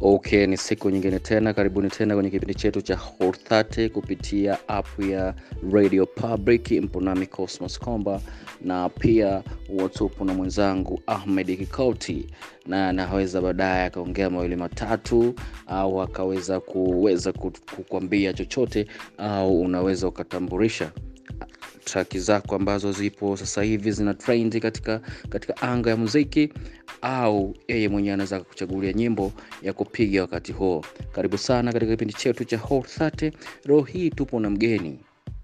Okay, ni siku nyingine tena, karibuni tena kwenye kipindi chetu cha Hot 30 kupitia app ya Radio Public. Mpo nami Cosmos Komba na pia watupo na mwenzangu Ahmed Kikauti, na anaweza baadaye akaongea mawili matatu au akaweza kuweza ku- kukwambia chochote au unaweza ukatambulisha traki zako ambazo zipo sasa hivi zina trend katika katika anga ya muziki au yeye mwenyewe anaweza kuchagulia nyimbo ya kupiga wakati huo karibu sana katika kipindi chetu cha Hot 30 leo hii tupo na mgeni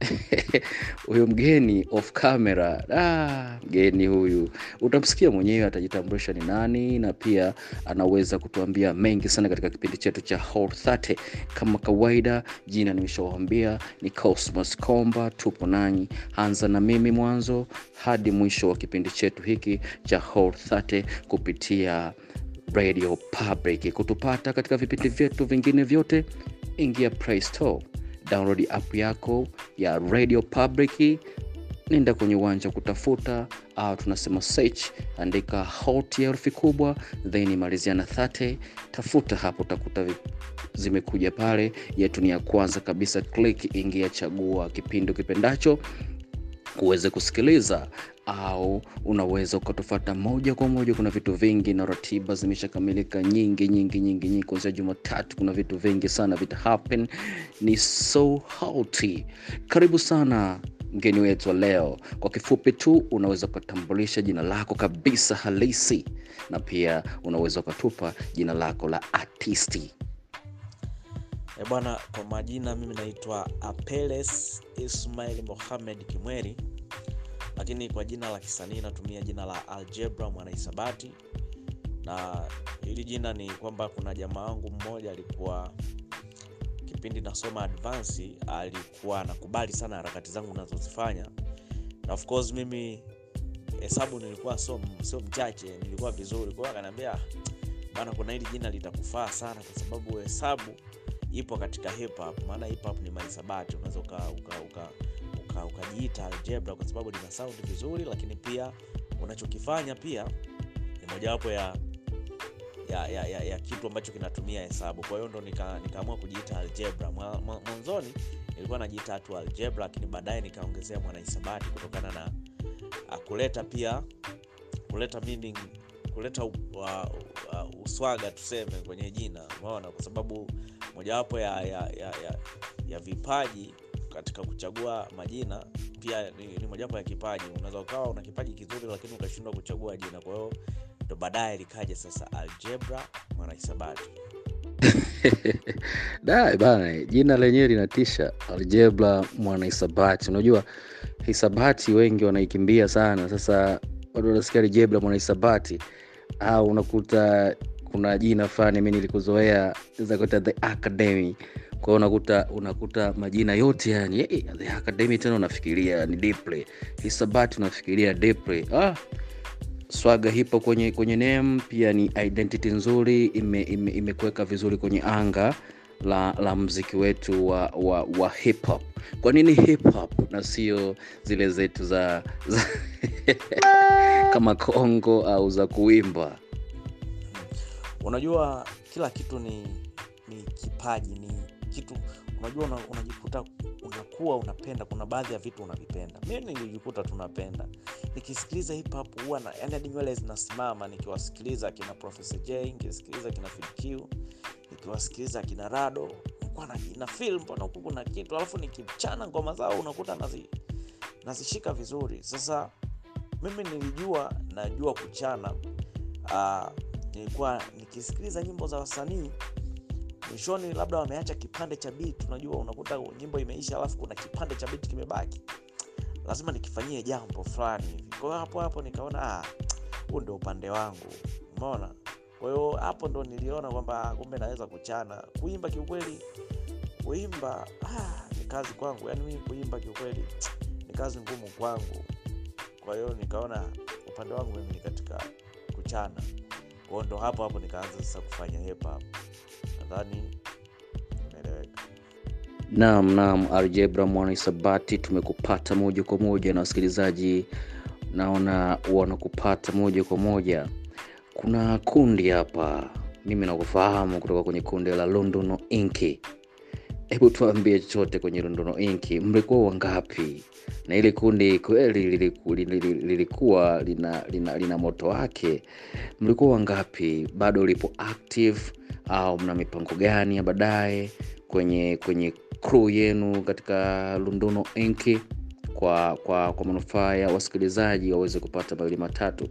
huyu mgeni off camera ah, mgeni huyu utamsikia mwenyewe atajitambulisha ni nani na pia anaweza kutuambia mengi sana katika kipindi chetu cha Hot 30 kama kawaida jina nimeshawambia ni cosmos komba tupo nanyi anza na mimi mwanzo hadi mwisho wa kipindi chetu hiki cha Hot 30 kupitia radio public kutupata katika vipindi vyetu vingine vyote ingia play store download app yako ya radio public nenda kwenye uwanja wa kutafuta au tunasema search andika hot ya herufi kubwa then malizia na 30 tafuta hapo utakuta vi- zimekuja pale yetu ni ya kwanza kabisa click ingia chagua kipindi ukipendacho uweze kusikiliza au unaweza ukatufata moja kwa moja kuna vitu vingi na ratiba zimeshakamilika nyingi nyingi nyingi nyingi kuanzia jumatatu kuna vitu vingi sana vita happen ni so healthy karibu sana mgeni wetu wa leo kwa kifupi tu unaweza ukatambulisha jina lako kabisa halisi na pia unaweza ukatupa jina lako la artisti E bwana, kwa majina mimi naitwa Apeles Ismail Mohamed Kimweri, lakini kwa jina la kisanii natumia jina la Algebra Mwanahisabati, na hili jina ni kwamba kuna jamaa wangu mmoja alikuwa kipindi nasoma advance, alikuwa anakubali sana harakati zangu nazozifanya, na of course mimi hesabu nilikuwa sio sio mchache, nilikuwa vizuri, kwa hiyo akaniambia bana, kuna hili jina litakufaa sana kwa sababu hesabu ipo katika hip hop, maana hip hop ni mahisabati, unaweza uka, uka, uka, uka, ukajiita algebra kwa sababu lina sound vizuri, lakini pia unachokifanya pia ni mojawapo ya ya, ya, ya, ya kitu ambacho kinatumia hesabu. Kwa hiyo ndo nika- nikaamua kujiita algebra. Mwa- mwa- Mwanzoni nilikuwa najiita tu algebra, lakini baadaye nikaongezea mwanahisabati kutokana na uh, kuleta pia kuleta meaning kuleta u, uh, uh, uswaga tuseme kwenye jina umeona kwa sababu mojawapo ya, ya, ya, ya, ya vipaji katika kuchagua majina pia ni, ni mojawapo ya kipaji unaweza ukawa una kipaji kizuri lakini ukashindwa kuchagua jina kwa hiyo ndo baadaye likaja sasa algebra mwanahisabati da bana jina lenyewe linatisha algebra mwanahisabati unajua hisabati wengi wanaikimbia sana sasa watu wanasikia algebra mwanahisabati au unakuta kuna jina fulani mi nilikuzoea zakuta the academy kwa hiyo unakuta unakuta majina yote yani hey, the academy tena unafikiria ni deeply hisabati unafikiria deeply ah, swaga hipo kwenye kwenye name pia ni identity nzuri imekuweka ime, imekuweka vizuri kwenye anga la, la mziki wetu wa, wa, wa hip hop kwa nini hip hop na sio zile zetu za, za kama kongo au za kuimba unajua kila kitu ni ni kipaji ni kitu unajua una, unajikuta unakuwa unapenda kuna baadhi ya vitu unavipenda mi nilijikuta tunapenda nikisikiliza hip hop huwa na yani hadi nywele zinasimama nikiwasikiliza kina professor j nikisikiliza kina Fid Q nikiwasikiliza kina rado nilikuwa na, na feel mbona huku kuna kitu alafu nikichana ngoma zao unakuta nazi, nazishika vizuri sasa mimi nilijua najua kuchana uh, nilikuwa nikisikiliza nyimbo za wasanii mwishoni labda wameacha kipande cha beat unajua unakuta nyimbo imeisha alafu kuna kipande cha beat kimebaki lazima nikifanyie jambo fulani hivi kwa hiyo hapo hapo nikaona ah, huu ndio upande wangu umeona kwa hiyo hapo ndo niliona kwamba ah, kumbe naweza kuchana kuimba kiukweli kuimba ah, ni kazi kwangu yaani mimi kuimba kiukweli ni kazi ngumu kwangu kwa hiyo nikaona upande wangu mimi ni katika kuchana kwao ndo hapo hapo nikaanza sasa kufanya hip hop nadhani imeeleweka naam naam algebra mwanahisabati tumekupata moja kwa moja na wasikilizaji naona wanakupata moja kwa moja kuna kundi hapa mimi nakufahamu kutoka kwenye kundi la lunduno inki hebu tuambie chochote kwenye lunduno inki mlikuwa wangapi na ili kundi kweli liliku, liliku, lilikuwa lina, lina, lina moto wake mlikuwa wangapi bado lipo active au mna mipango gani ya baadaye kwenye kwenye crew yenu katika lunduno inki kwa kwa kwa manufaa ya wasikilizaji waweze kupata mawili matatu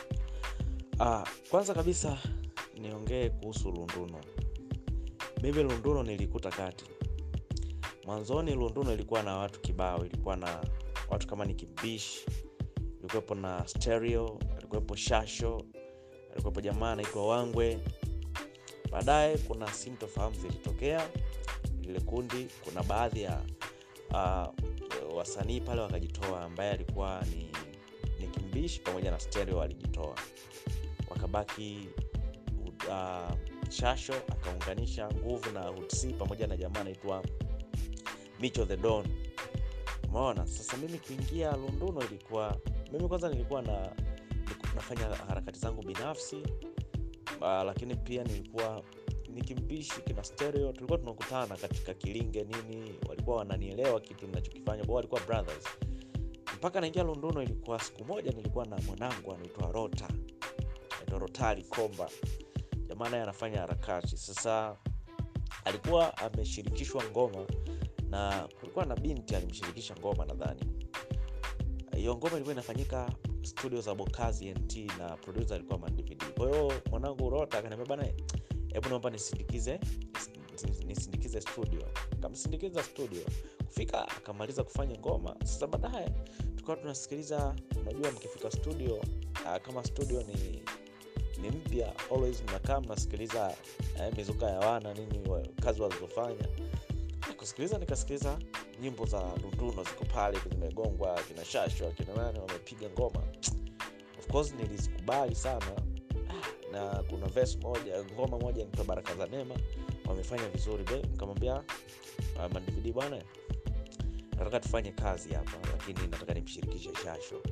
Ah, kwanza kabisa niongee kuhusu lunduno mimi lunduno nilikuta kati mwanzoni lunduno ilikuwa na watu kibao ilikuwa na watu kama ni kibish ilikuwepo na stereo alikuwepo shasho alikuwepo jamaa anaitwa wangwe baadaye kuna sintofahamu zilitokea lile kundi kuna baadhi ya uh, wasanii pale wakajitoa ambaye alikuwa ni, ni kimbishi pamoja na stereo alijitoa wakabaki uh, shasho akaunganisha nguvu na hutc pamoja na jamaa anaitwa micho the don umeona sasa mimi kuingia lunduno ilikuwa mimi kwanza nilikuwa na nilikuwa nafanya harakati zangu binafsi uh, lakini pia nilikuwa nikimbishi kina stereo tulikuwa tunakutana katika kilinge nini walikuwa wananielewa kitu ninachokifanya bo walikuwa brothers mpaka naingia lunduno ilikuwa siku moja nilikuwa na mwanangu anaitwa rota anaitwa rotari komba jamaa naye anafanya harakati sasa alikuwa ameshirikishwa ngoma na kulikuwa na binti alimshirikisha ngoma nadhani hiyo ngoma ilikuwa inafanyika studio za bokazi nt na producer alikuwa mandvd kwa hiyo mwanangu rota akaniambia bana hebu naomba nisindikize nisindikize studio kamsindikiza studio kufika akamaliza kufanya ngoma sasa baadaye tukawa tunasikiliza unajua mkifika studio uh, kama studio ni ni mpya always mnakaa mnasikiliza eh, mizuka ya wana nini wa, kazi walizofanya kusikiliza nikasikiliza nyimbo za lunduno ziko pale zimegongwa kina shashwa kina nani wamepiga ngoma of course nilizikubali sana na kuna verse moja ngoma moja nipa baraka za neema wamefanya vizuri be nikamwambia uh, mandvd bwana nataka tufanye kazi hapa lakini nataka nimshirikishe shasho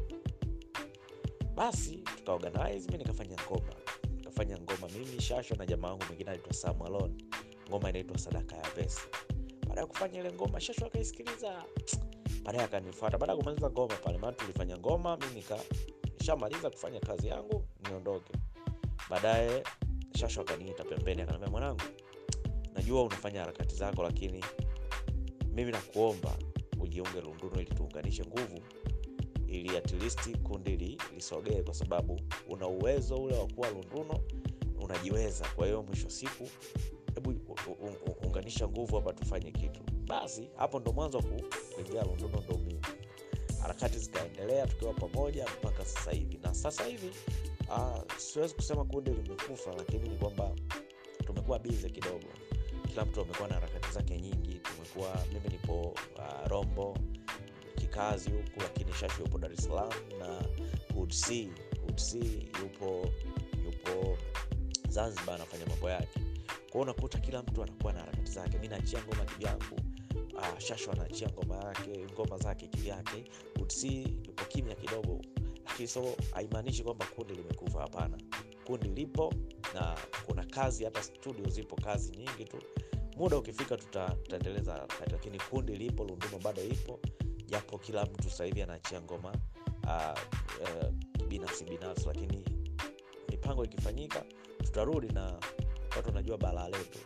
basi tukaorganize mi nikafanya ngoma nikafanya ngoma mimi shasho na jamaa wangu mwingine anaitwa samalon ngoma inaitwa sadaka ya pesa baada ya kufanya ile ngoma shasho akaisikiliza baadaye akanifata baada ya kumaliza ngoma pale maana tulifanya ngoma mi nika nishamaliza kufanya kazi yangu niondoke baadaye shasho akaniita pembeni akaniambia mwanangu najua unafanya harakati zako lakini mimi nakuomba ujiunge lunduno ili tuunganishe nguvu ili at least kundi li, lisogee kwa sababu una uwezo ule wa kuwa lunduno unajiweza kwa hiyo mwisho siku hebu unganisha nguvu hapa tufanye kitu basi hapo ndo mwanzo wa kuingia lunduno ndo mimi harakati zikaendelea tukiwa pamoja mpaka sasa hivi na sasa hivi uh, siwezi kusema kundi limekufa lakini ni kwamba tumekuwa bize kidogo kila mtu amekuwa na harakati zake nyingi tumekuwa mimi nipo uh, rombo kikazi huku lakini shashi yupo dar es salaam na hudc hudc yupo yupo zanzibar anafanya mambo yake kwao unakuta kila mtu anakuwa na harakati zake mi naachia ngoma kivyangu uh, shasho anaachia ngoma yake ngoma zake kivyake hudc yupo kimya kidogo lakini so haimaanishi kwamba kundi limekufa hapana kundi lipo na kuna kazi hata studio zipo kazi nyingi tu muda ukifika tutaendeleza harakati lakini kundi lipo lunduno bado ipo japo kila mtu sasa hivi anaachia ngoma uh, uh, binafsi binafsi lakini mipango ikifanyika tutarudi na watu wanajua balaa letu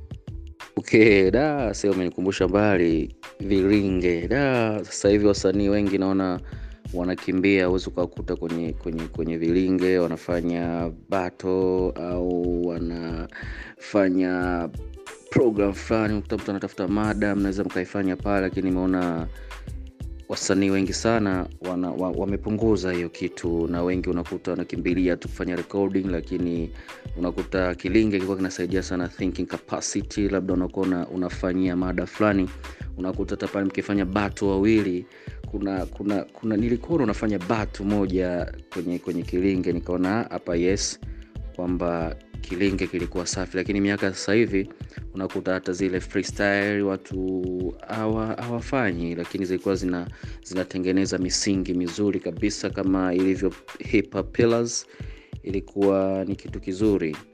okay da sio umenikumbusha mbali viringe da sasa hivi wasanii wengi naona wanakimbia huwezi ukawakuta kwenye kwenye kwenye vilinge wanafanya bato au wanafanya program fulani ukuta mtu anatafuta mada mnaweza mkaifanya pale lakini nimeona wasanii wengi sana wana, wa, wamepunguza hiyo kitu na wengi unakuta wanakimbilia tu kufanya recording lakini unakuta kilinge kilikuwa kinasaidia sana thinking capacity labda unakuwa una, unafanyia mada fulani unakuta hata pale mkifanya batu wawili kuna kuna kuna nilikuwa unafanya batu moja kwenye kwenye kilinge nikaona hapa yes kwamba kilinge kilikuwa safi lakini miaka sasa hivi unakuta hata zile freestyle watu hawafanyi lakini zilikuwa zina zinatengeneza misingi mizuri kabisa kama ilivyo hip hop pillars ilikuwa ni kitu kizuri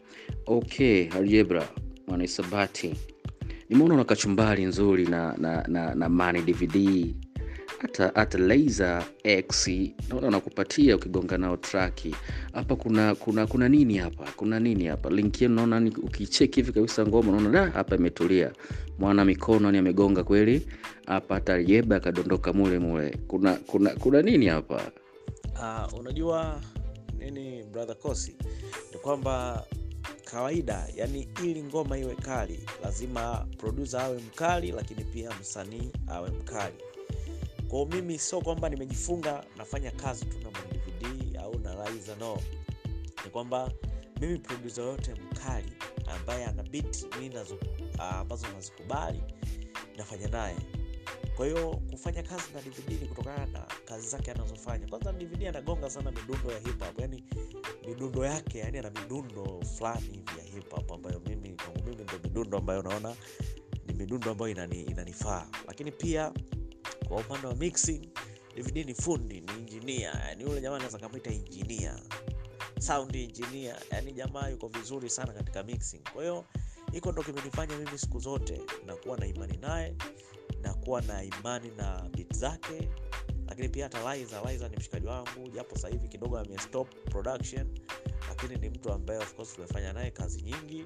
okay aljebra mwanaisabati nimeona una kachumbari nzuri na na na, na mani dvd hata hata laser x naona nakupatia ukigonga nao traki hapa kuna kuna kuna nini hapa kuna nini hapa link yenu naona ni- ukicheki hivi kabisa ngoma unaona da hapa imetulia mwana mikono ni amegonga kweli hapa hata aljeba akadondoka mule mule kuna kuna kuna nini hapa uh, unajua nini brother kosi ni kwamba kawaida yani ili ngoma iwe kali lazima producer awe mkali lakini pia msanii awe mkali kwao mimi sio kwamba nimejifunga nafanya kazi tu na dvd au na Liza, no ni kwamba mimi producer yote mkali ambaye ana beat mi nazo ah, ambazo nazikubali nafanya naye kwa hiyo kufanya kazi na dvd ni kutokana na kazi zake anazofanya kwanza dvd anagonga sana midundo ya hip hop yani midundo yake yani ana midundo fulani hivi ya hip hop ambayo mimi kwangu mimi ndo midundo ambayo naona ni midundo ambayo inani, inanifaa lakini pia kwa upande wa mixing dvd ni fundi ni injinia yani yule jamaa anaweza kamwita injinia sound engineer yani jamaa yuko vizuri sana katika mixing kwa hiyo hiko ndo kimenifanya mimi siku zote nakuwa na imani naye nakuwa na imani na bit zake lakini pia hata Liza, Liza ni mshikaji wangu japo sasa hivi kidogo amestop production lakini ni mtu ambaye of course tumefanya naye kazi nyingi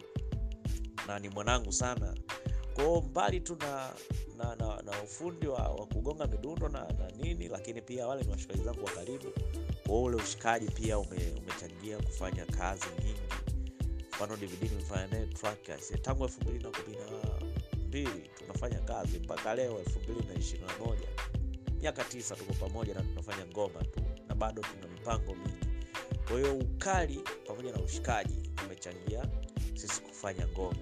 na ni mwanangu sana kwao mbali tu na na, na, na ufundi wa, wa kugonga midundo na, na nini lakini pia wale ni washikaji zangu wa karibu kwa ule ushikaji pia ume, umechangia kufanya kazi nyingi mfano dvd nimefanya naye track ya- si- tangu elfu mbili na kumi na mbili tunafanya kazi mpaka leo elfu mbili na ishirini na moja miaka tisa tuko pamoja na tunafanya ngoma tu na bado tuna mipango mingi kwa hiyo ukali pamoja na ushikaji umechangia sisi kufanya ngoma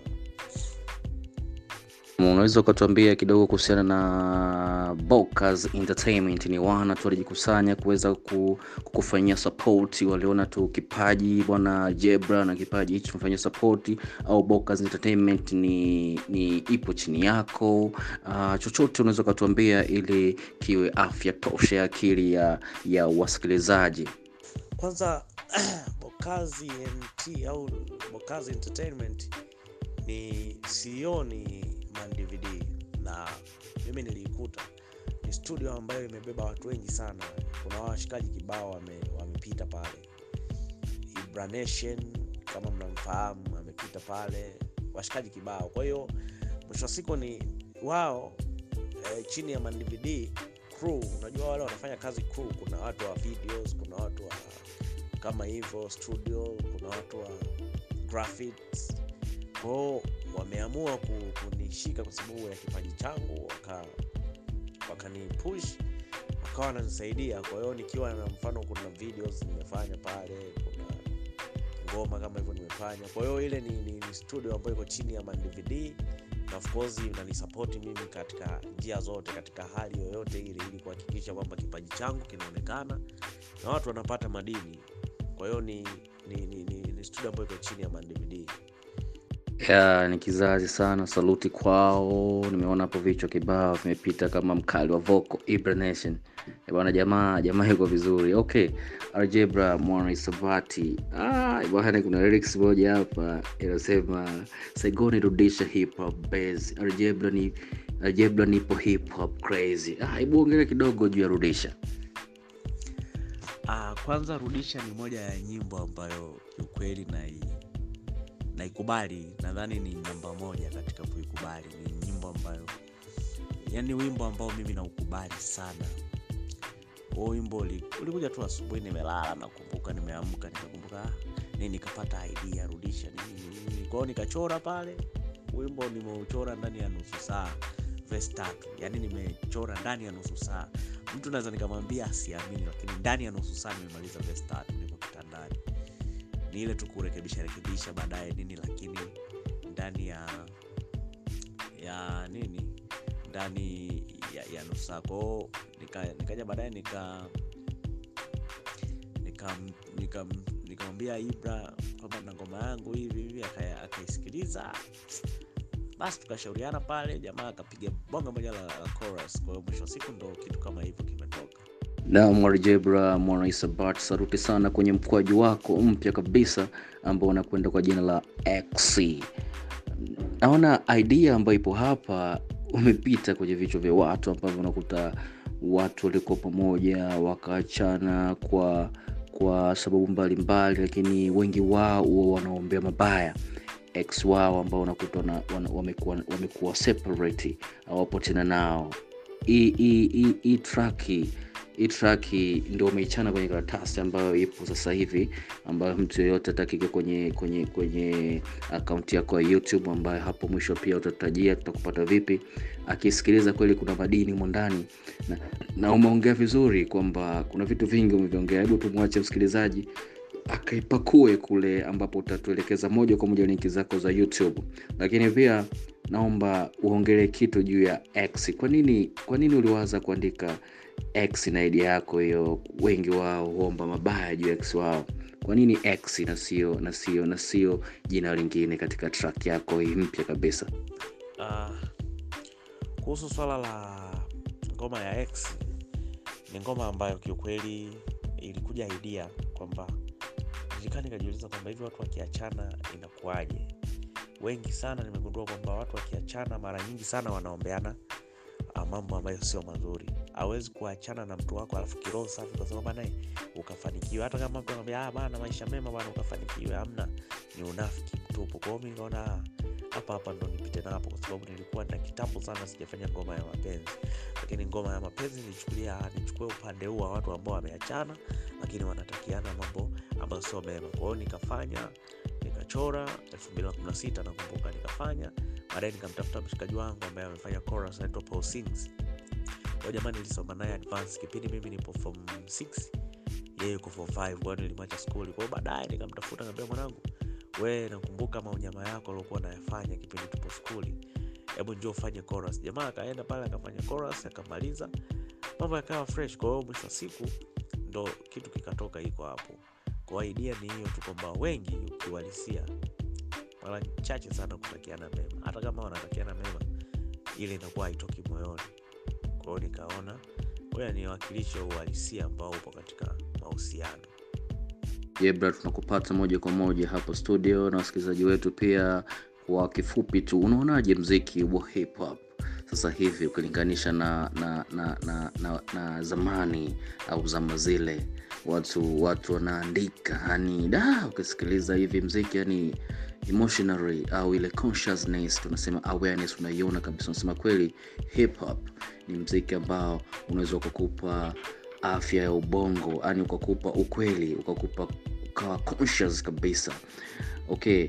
unaweza ukatuambia kidogo kuhusiana na Bokas Entertainment ni wana tu walijikusanya kuweza ku- kukufanyia support waliona tu kipaji bwana Jebra na kipaji hichi tumefanyia support au Bokas Entertainment ni, ni ipo chini yako uh, chochote unaweza ukatuambia ili kiwe afya tosha ya akili ya, ya wasikilizaji kwanza bokazi nt au bokazi entertainment ni CEO ni man dvd na mimi niliikuta ni studio ambayo imebeba watu wengi sana kuna washikaji kibao wame- wamepita pale Ibra Nation kama mnamfahamu amepita pale washikaji kibao kwa hiyo mwisho wa siku ni wao eh, chini ya man dvd crew unajua wale wanafanya kazi crew kuna watu wa videos kuna watu wa kama hivyo studio kuna watu wa graphics kwao wameamua ku- kunishika kwa sababu ya kipaji changu waka wakanipush wakawa wananisaidia kwa hiyo nikiwa na mfano kuna videos nimefanya pale kuna ngoma kama hivyo nimefanya kwa hiyo ile ni, ni, ni studio ambayo iko chini ya mandvd na of course inanisapoti mimi katika njia zote katika hali yoyote ile ili kuhakikisha kwamba kipaji changu kinaonekana na watu wanapata madini kwa hiyo ni, ni, ni, ni, ni studio ambayo iko chini ya mandvd ya ni kizazi sana saluti kwao nimeona hapo vichwa kibao vimepita kama mkali wa voco ibra nation Eh, bwana jamaa jamaa yuko vizuri okay aljebra mwana isabati ah, bwana kuna lyrics moja hapa inasema saigoni rudisha hip hop base aljebra ni aljebra nipo hip hop crazy ah, hebu ongea kidogo juu ya rudisha Ah, kwanza rudisha ni moja ya nyimbo ambayo kiukweli nai naikubali nadhani ni namba moja katika kuikubali ni nyimbo ambayo yani wimbo ambao mimi naukubali sana huo wimbo uli- ulikuja tu asubuhi nimelala nakumbuka nimeamka nikakumbuka ah, nini nikapata idea rudisha nini nini, nini kwao nikachora pale wimbo nimeuchora ndani ya nusu saa verse tatu yani nimechora ndani ya nusu saa mtu naweza nikamwambia asiamini lakini ndani ya nusu saa nimemaliza verse tatu niko kitandani ni ile tu kurekebisha rekebisha baadaye nini lakini ndani ya ya nini ndani ya, ya nusu saa kwao nika- nikaja baadaye nika nikam- nikam- nikamwambia ibra kwamba na ngoma yangu hivi hivi aka- akaisikiliza basi tukashauriana pale jamaa akapiga bonga moja la, la chorus kwa hiyo mwisho wa siku ndo kitu kama hivyo kimetoka na mwarjebra mwanaisabat saruti sana kwenye mkwaju wako mpya kabisa ambao unakwenda kwa jina la x naona idea ambayo ipo hapa umepita kwenye vichwa vya watu ambavyo unakuta watu walikuwa pamoja wakaachana kwa kwa sababu mbalimbali mbali, lakini wengi wao huwa wanaombea mabaya ex wao ambao unakuta wana- wana- wamekuwa wamekuwa separate hawapo tena nao hii hii- hii- hii traki hii traki ndio umeichana kwenye karatasi ambayo ipo sasa hivi ambayo mtu yeyote atakike kwenye kwenye kwenye akaunti yako ya youtube ambayo hapo mwisho pia utatajia tutakupata vipi akisikiliza kweli kuna madini humo ndani na, na umeongea vizuri kwamba kuna vitu vingi umeviongea hebu tumwache msikilizaji akaipakue kule ambapo utatuelekeza moja kwa moja linki zako za youtube lakini pia naomba uongelee kitu juu ya x kwa nini kwa nini uliwaza kuandika x na idea yako hiyo wengi wao huomba mabaya juu ya x wao kwa nini x na sio na sio na sio jina lingine katika track yako hii mpya kabisa Ah, kuhusu swala la ngoma ya x ni ngoma ambayo kiukweli ilikuja idea kwamba nilikaa nikajiuliza kwamba hivi watu wakiachana inakuwaje wengi sana nimegundua kwamba watu wakiachana mara nyingi sana wanaombeana ah, mambo ambayo sio mazuri hawezi kuachana na mtu wako alafu kiroho safi kwa sababu naye ukafanikiwa hata kama mtu anaambia ah, bana maisha mema bana ukafanikiwe amna ni unafiki mtupu kwao mi nikaona ah, hapa hapa ndo nipite napo kwa sababu nilikuwa na kitambo sana sijafanya ngoma ya mapenzi lakini ngoma ya mapenzi nilichukulia ah, nichukue upande huu wa watu ambao wameachana lakini wanatakiana mambo ambayo sio mema kwa hiyo nikafanya nikachora 2016 nakumbuka nikafanya baadaye nikamtafuta mshikaji wangu ambaye amefanya chorus anaitwa Paul Sings huyo jamani nilisoma naye advance kipindi mimi nipo form 6 yeye yuko form 5 kwa hiyo nilimwacha skuli kwa hiyo baadaye nikamtafuta nikamwambia mwanangu we nakumbuka maunyama yako aliokuwa nayafanya kipindi tupo skuli hebu njoo ufanye chorus jamaa akaenda pale akafanya chorus akamaliza mambo yakawa fresh kwa hiyo mwisho wa siku ndo kitu kikatoka iko hapo kwa hiyo idea ni hiyo tu kwamba wengi ukiwalisia mara chache sana kutakiana mema hata kama wanatakiana mema ile inakuwa haitoki moyoni kwa hiyo nikaona ngoja niwakilishe uhalisia ambao upo katika mahusiano Jebra, tunakupata moja kwa moja hapo studio na wasikilizaji wetu pia. Kwa kifupi tu, unaonaje mziki wa hip hop sasa hivi ukilinganisha na na, na, na, na na zamani au zama zile? Watu watu wanaandika yani, da, ukisikiliza hivi mziki yani emotionally au ile consciousness tunasema awareness unaiona kabisa, unasema kweli hip hop ni mziki ambao unaweza ukakupa afya ya ubongo yani ukakupa ukweli ukakupa ukawa conscious kabisa okay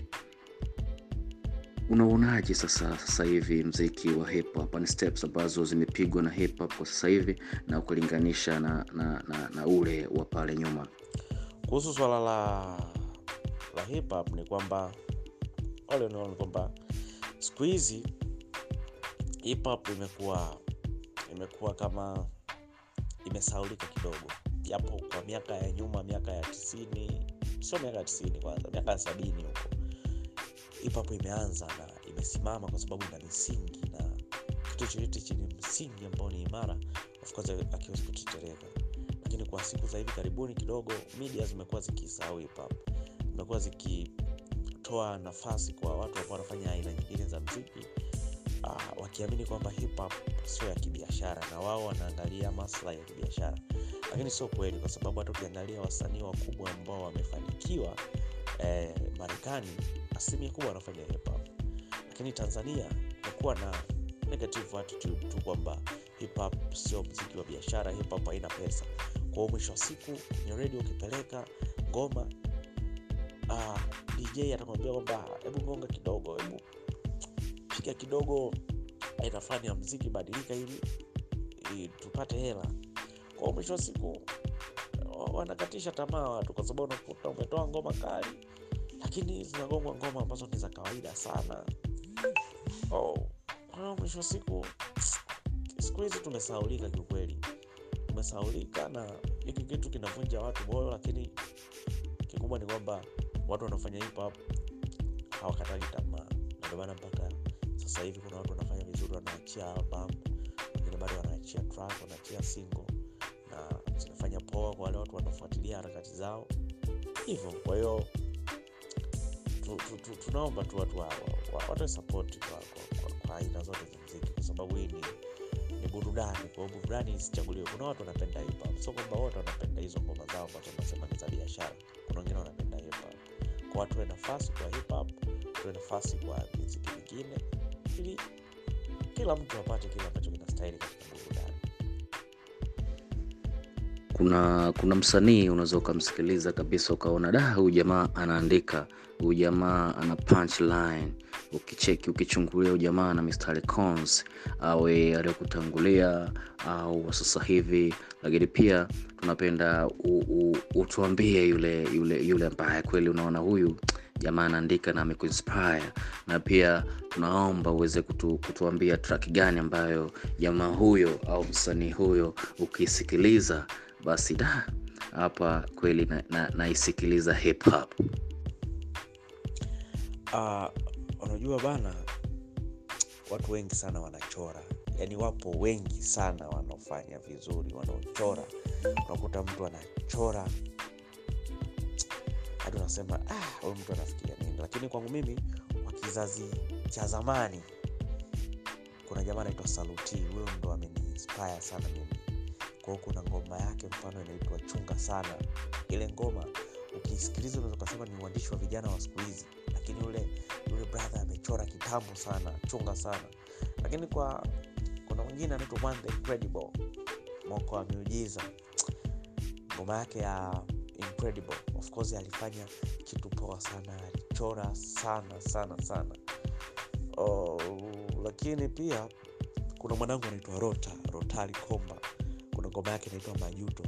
unaonaje sasa sasa hivi mziki wa hip hop ni steps ambazo zimepigwa na hip hop kwa sasa hivi na ukilinganisha na, na, na, na ule wa pale nyuma kuhusu swala la la hip hop ni kwamba wale ni kwamba siku hizi hip hop imekuwa imekuwa kama imesaulika kidogo japo kwa miaka ya nyuma miaka ya tisini sio miaka ya tisini kwanza miaka ya sabini huko hip hop imeanza na imesimama kwa sababu ina misingi na kitu chochote chenye msingi ambao ni imara of course akiwezi kutetereka lakini kwa siku za hivi karibuni kidogo media zimekuwa zikisahau hip hop zimekuwa zikitoa nafasi kwa watu ambao wanafanya aina nyingine za mziki uh, wakiamini kwamba hip hop sio ya kibiashara na wao wanaangalia maslahi ya kibiashara lakini sio kweli kwa sababu hata ukiangalia wasanii wakubwa ambao wamefanikiwa eh, marekani asilimia kubwa wanafanya hip hop lakini tanzania kumekuwa na negative attitude tu kwamba hip hop sio mziki wa biashara hip hop haina pesa kwa hiyo mwisho wa siku kwenye redio ukipeleka ngoma uh, dj atakwambia kwamba hebu gonga kidogo hebu piga kidogo aina fulani ya mziki badilika ili, ili tupate hela kwa hiyo mwisho wa siku wanakatisha tamaa watu kwa sababu unakuta umetoa ngoma kali lakini zinagongwa ngoma ambazo ni za kawaida sana oh, kwa mwisho wa siku siku hizi tumesaulika kiukweli tumesaulika na hiki kitu kinavunja watu moyo lakini kikubwa ni kwamba watu wanafanya hip hop hawakataki tamaa na ndio maana mpaka sasa hivi kuna watu wanafanya vizuri wanaachia album wengine bado wanaachia track wanaachia single na zinafanya poa kwa wale watu wanaofuatilia harakati zao hivyo kwa hiyo tu, tu, tu, tunaomba tu watu wa- wa- wa- watoe sapoti kwa, kwa, kwa, kwa aina zote za mziki kwa sababu hii ni ni burudani kwa hiyo burudani isichaguliwe kuna watu wanapenda hip hop sio kwamba wote wanapenda hizo ngoma zao ambazo nasema ni za biashara kuna wengine wanapenda hip hop kwa watu tuwe nafasi kwa hip hop tuwe nafasi kwa miziki mingine ili kila mtu apate kile ambacho kinastahili katika burudani kuna kuna msanii unaweza ukamsikiliza kabisa ukaona da huyu jamaa anaandika huyu jamaa ana punchline ukicheki ukichungulia huyu jamaa ana mistari cons awe aliyokutangulia au wa sasa hivi lakini pia tunapenda u- u- utuambie yule yule yule ambaye kweli unaona huyu jamaa anaandika na amekuinspire na pia tunaomba uweze kutu, kutuambia track gani ambayo jamaa huyo au msanii huyo ukisikiliza basi da hapa kweli naisikiliza na, naisikiliza hip hop Ah, unajua bana watu wengi sana wanachora yaani wapo wengi sana wanaofanya vizuri wanaochora unakuta mtu anachora hadi unasema "Ah, huyu mtu anafikiria nini lakini kwangu mimi wa kizazi cha zamani kuna jamaa anaitwa saluti huyo ndo ameniinspire sana mimi kwao kuna ngoma yake mfano inaitwa chunga sana ile ngoma ukisikiliza unaweza ukasema ni uandishi wa vijana wa siku hizi lakini yule yule brother amechora kitambo sana chunga sana lakini kwa kuna mwingine anaitwa One the incredible moko wa miujiza ngoma yake ya incredible of course alifanya kitu poa sana alichora sana sana sana oh, lakini pia kuna mwanangu anaitwa rota rotali komba kuna ngoma yake inaitwa majuto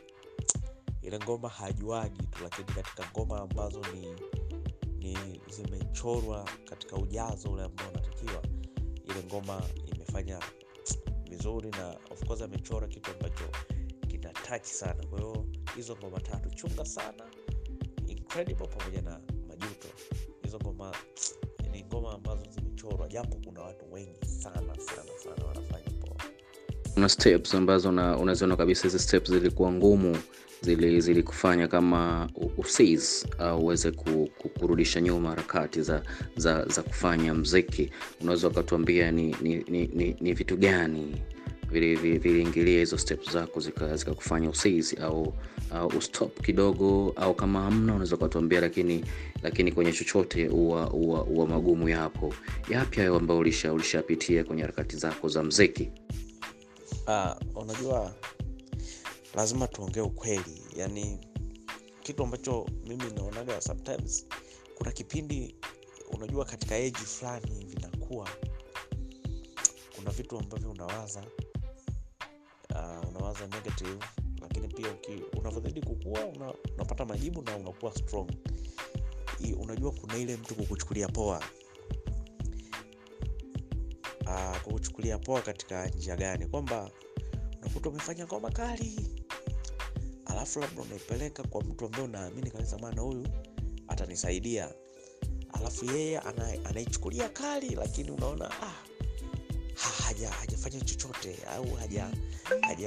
ile ngoma hajuagi tu lakini katika ngoma ambazo ni ni zimechorwa katika ujazo ule ambao unatakiwa ile ngoma imefanya vizuri na of course amechora kitu ambacho kina touch sana kwa hiyo hizo ngoma tatu chunga sana incredible pamoja na majuto hizo ngoma ni ngoma ambazo zimechorwa japo kuna watu wengi sana sana sana wanafanya poa kuna steps ambazo una- unaziona kabisa hizi steps zilikuwa ngumu zili zilikufanya kama u- usis au uweze ku, ku, kurudisha nyuma harakati za, za, za kufanya mziki unaweza ukatuambia ni, ni, ni, ni, ni vitu gani viliingilia vili, viliingilia hizo steps zako zikakufanya zika zikakufanya usis au, au ustop kidogo au kama hamna unaweza ukatuambia lakini lakini kwenye chochote huwa huwa huwa magumu yapo yapi hayo ambayo ulisha ulishapitia kwenye harakati zako za mziki Ah, unajua lazima tuongee ukweli yani kitu ambacho mimi naonaga sometimes kuna kipindi unajua katika eji fulani vinakuwa kuna vitu ambavyo unawaza uh, unawaza negative lakini pia uki, unavyozidi kukua una, unapata majibu na unakuwa strong I, unajua kuna ile mtu kukuchukulia poa uh, kukuchukulia poa katika njia gani kwamba unakuta umefanya ngoma kali alafu labda unaipeleka kwa mtu ambaye unaamini kabisa bwana huyu atanisaidia alafu yeye ana- anaichukulia kali lakini unaona ah, ha- haja hajafanya chochote au haja haja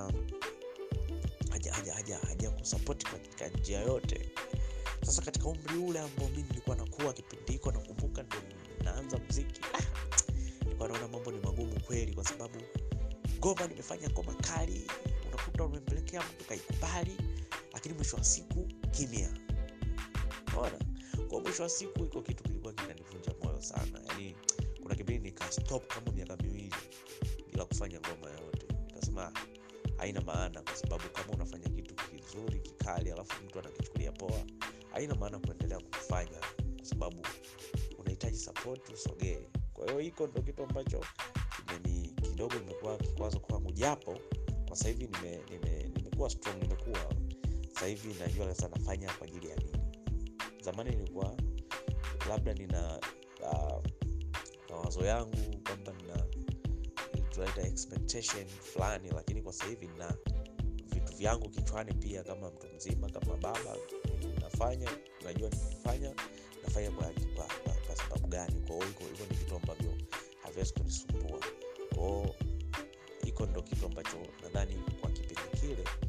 haja haja haja haja kusapoti katika njia yote sasa katika umri ule ambao mimi nilikuwa nakuwa kipindi hiko nakumbuka ndo naanza mziki ah, nilikuwa naona mambo ni magumu kweli kwa sababu ngoma nimefanya ngoma kali unakuta umempelekea mtu kaikubali lakini mwisho wa siku kimya ona kwa mwisho wa siku iko kitu kilikuwa kinanivunja moyo sana yani kuna kipindi nikastop kama miaka miwili bila kufanya ngoma yoyote nikasema "Ah, haina maana kwa sababu kama unafanya kitu kizuri kikali alafu mtu anakichukulia poa haina maana kuendelea kukifanya kwa sababu unahitaji support usogee kwa hiyo hiko ndo kitu ambacho kimeni kidogo imekuwa kikwazo kwangu japo kwa sasa hivi nime, nime, nimekuwa strong nimekuwa sasa hivi najua sasa nafanya kwa ajili ya nini zamani nilikuwa labda nina uh, mawazo yangu kwamba nina tunaita expectation fulani lakini kwa sasa hivi na vitu vyangu kichwani pia kama mtu mzima kama baba nafanya najua nikifanya nafanya kwa, kwa, kwa, kwa sababu gani kwao hivyo hivyo ni vitu ambavyo haviwezi kunisumbua kwao hiko ndo kitu ambacho nadhani kwa kipindi kile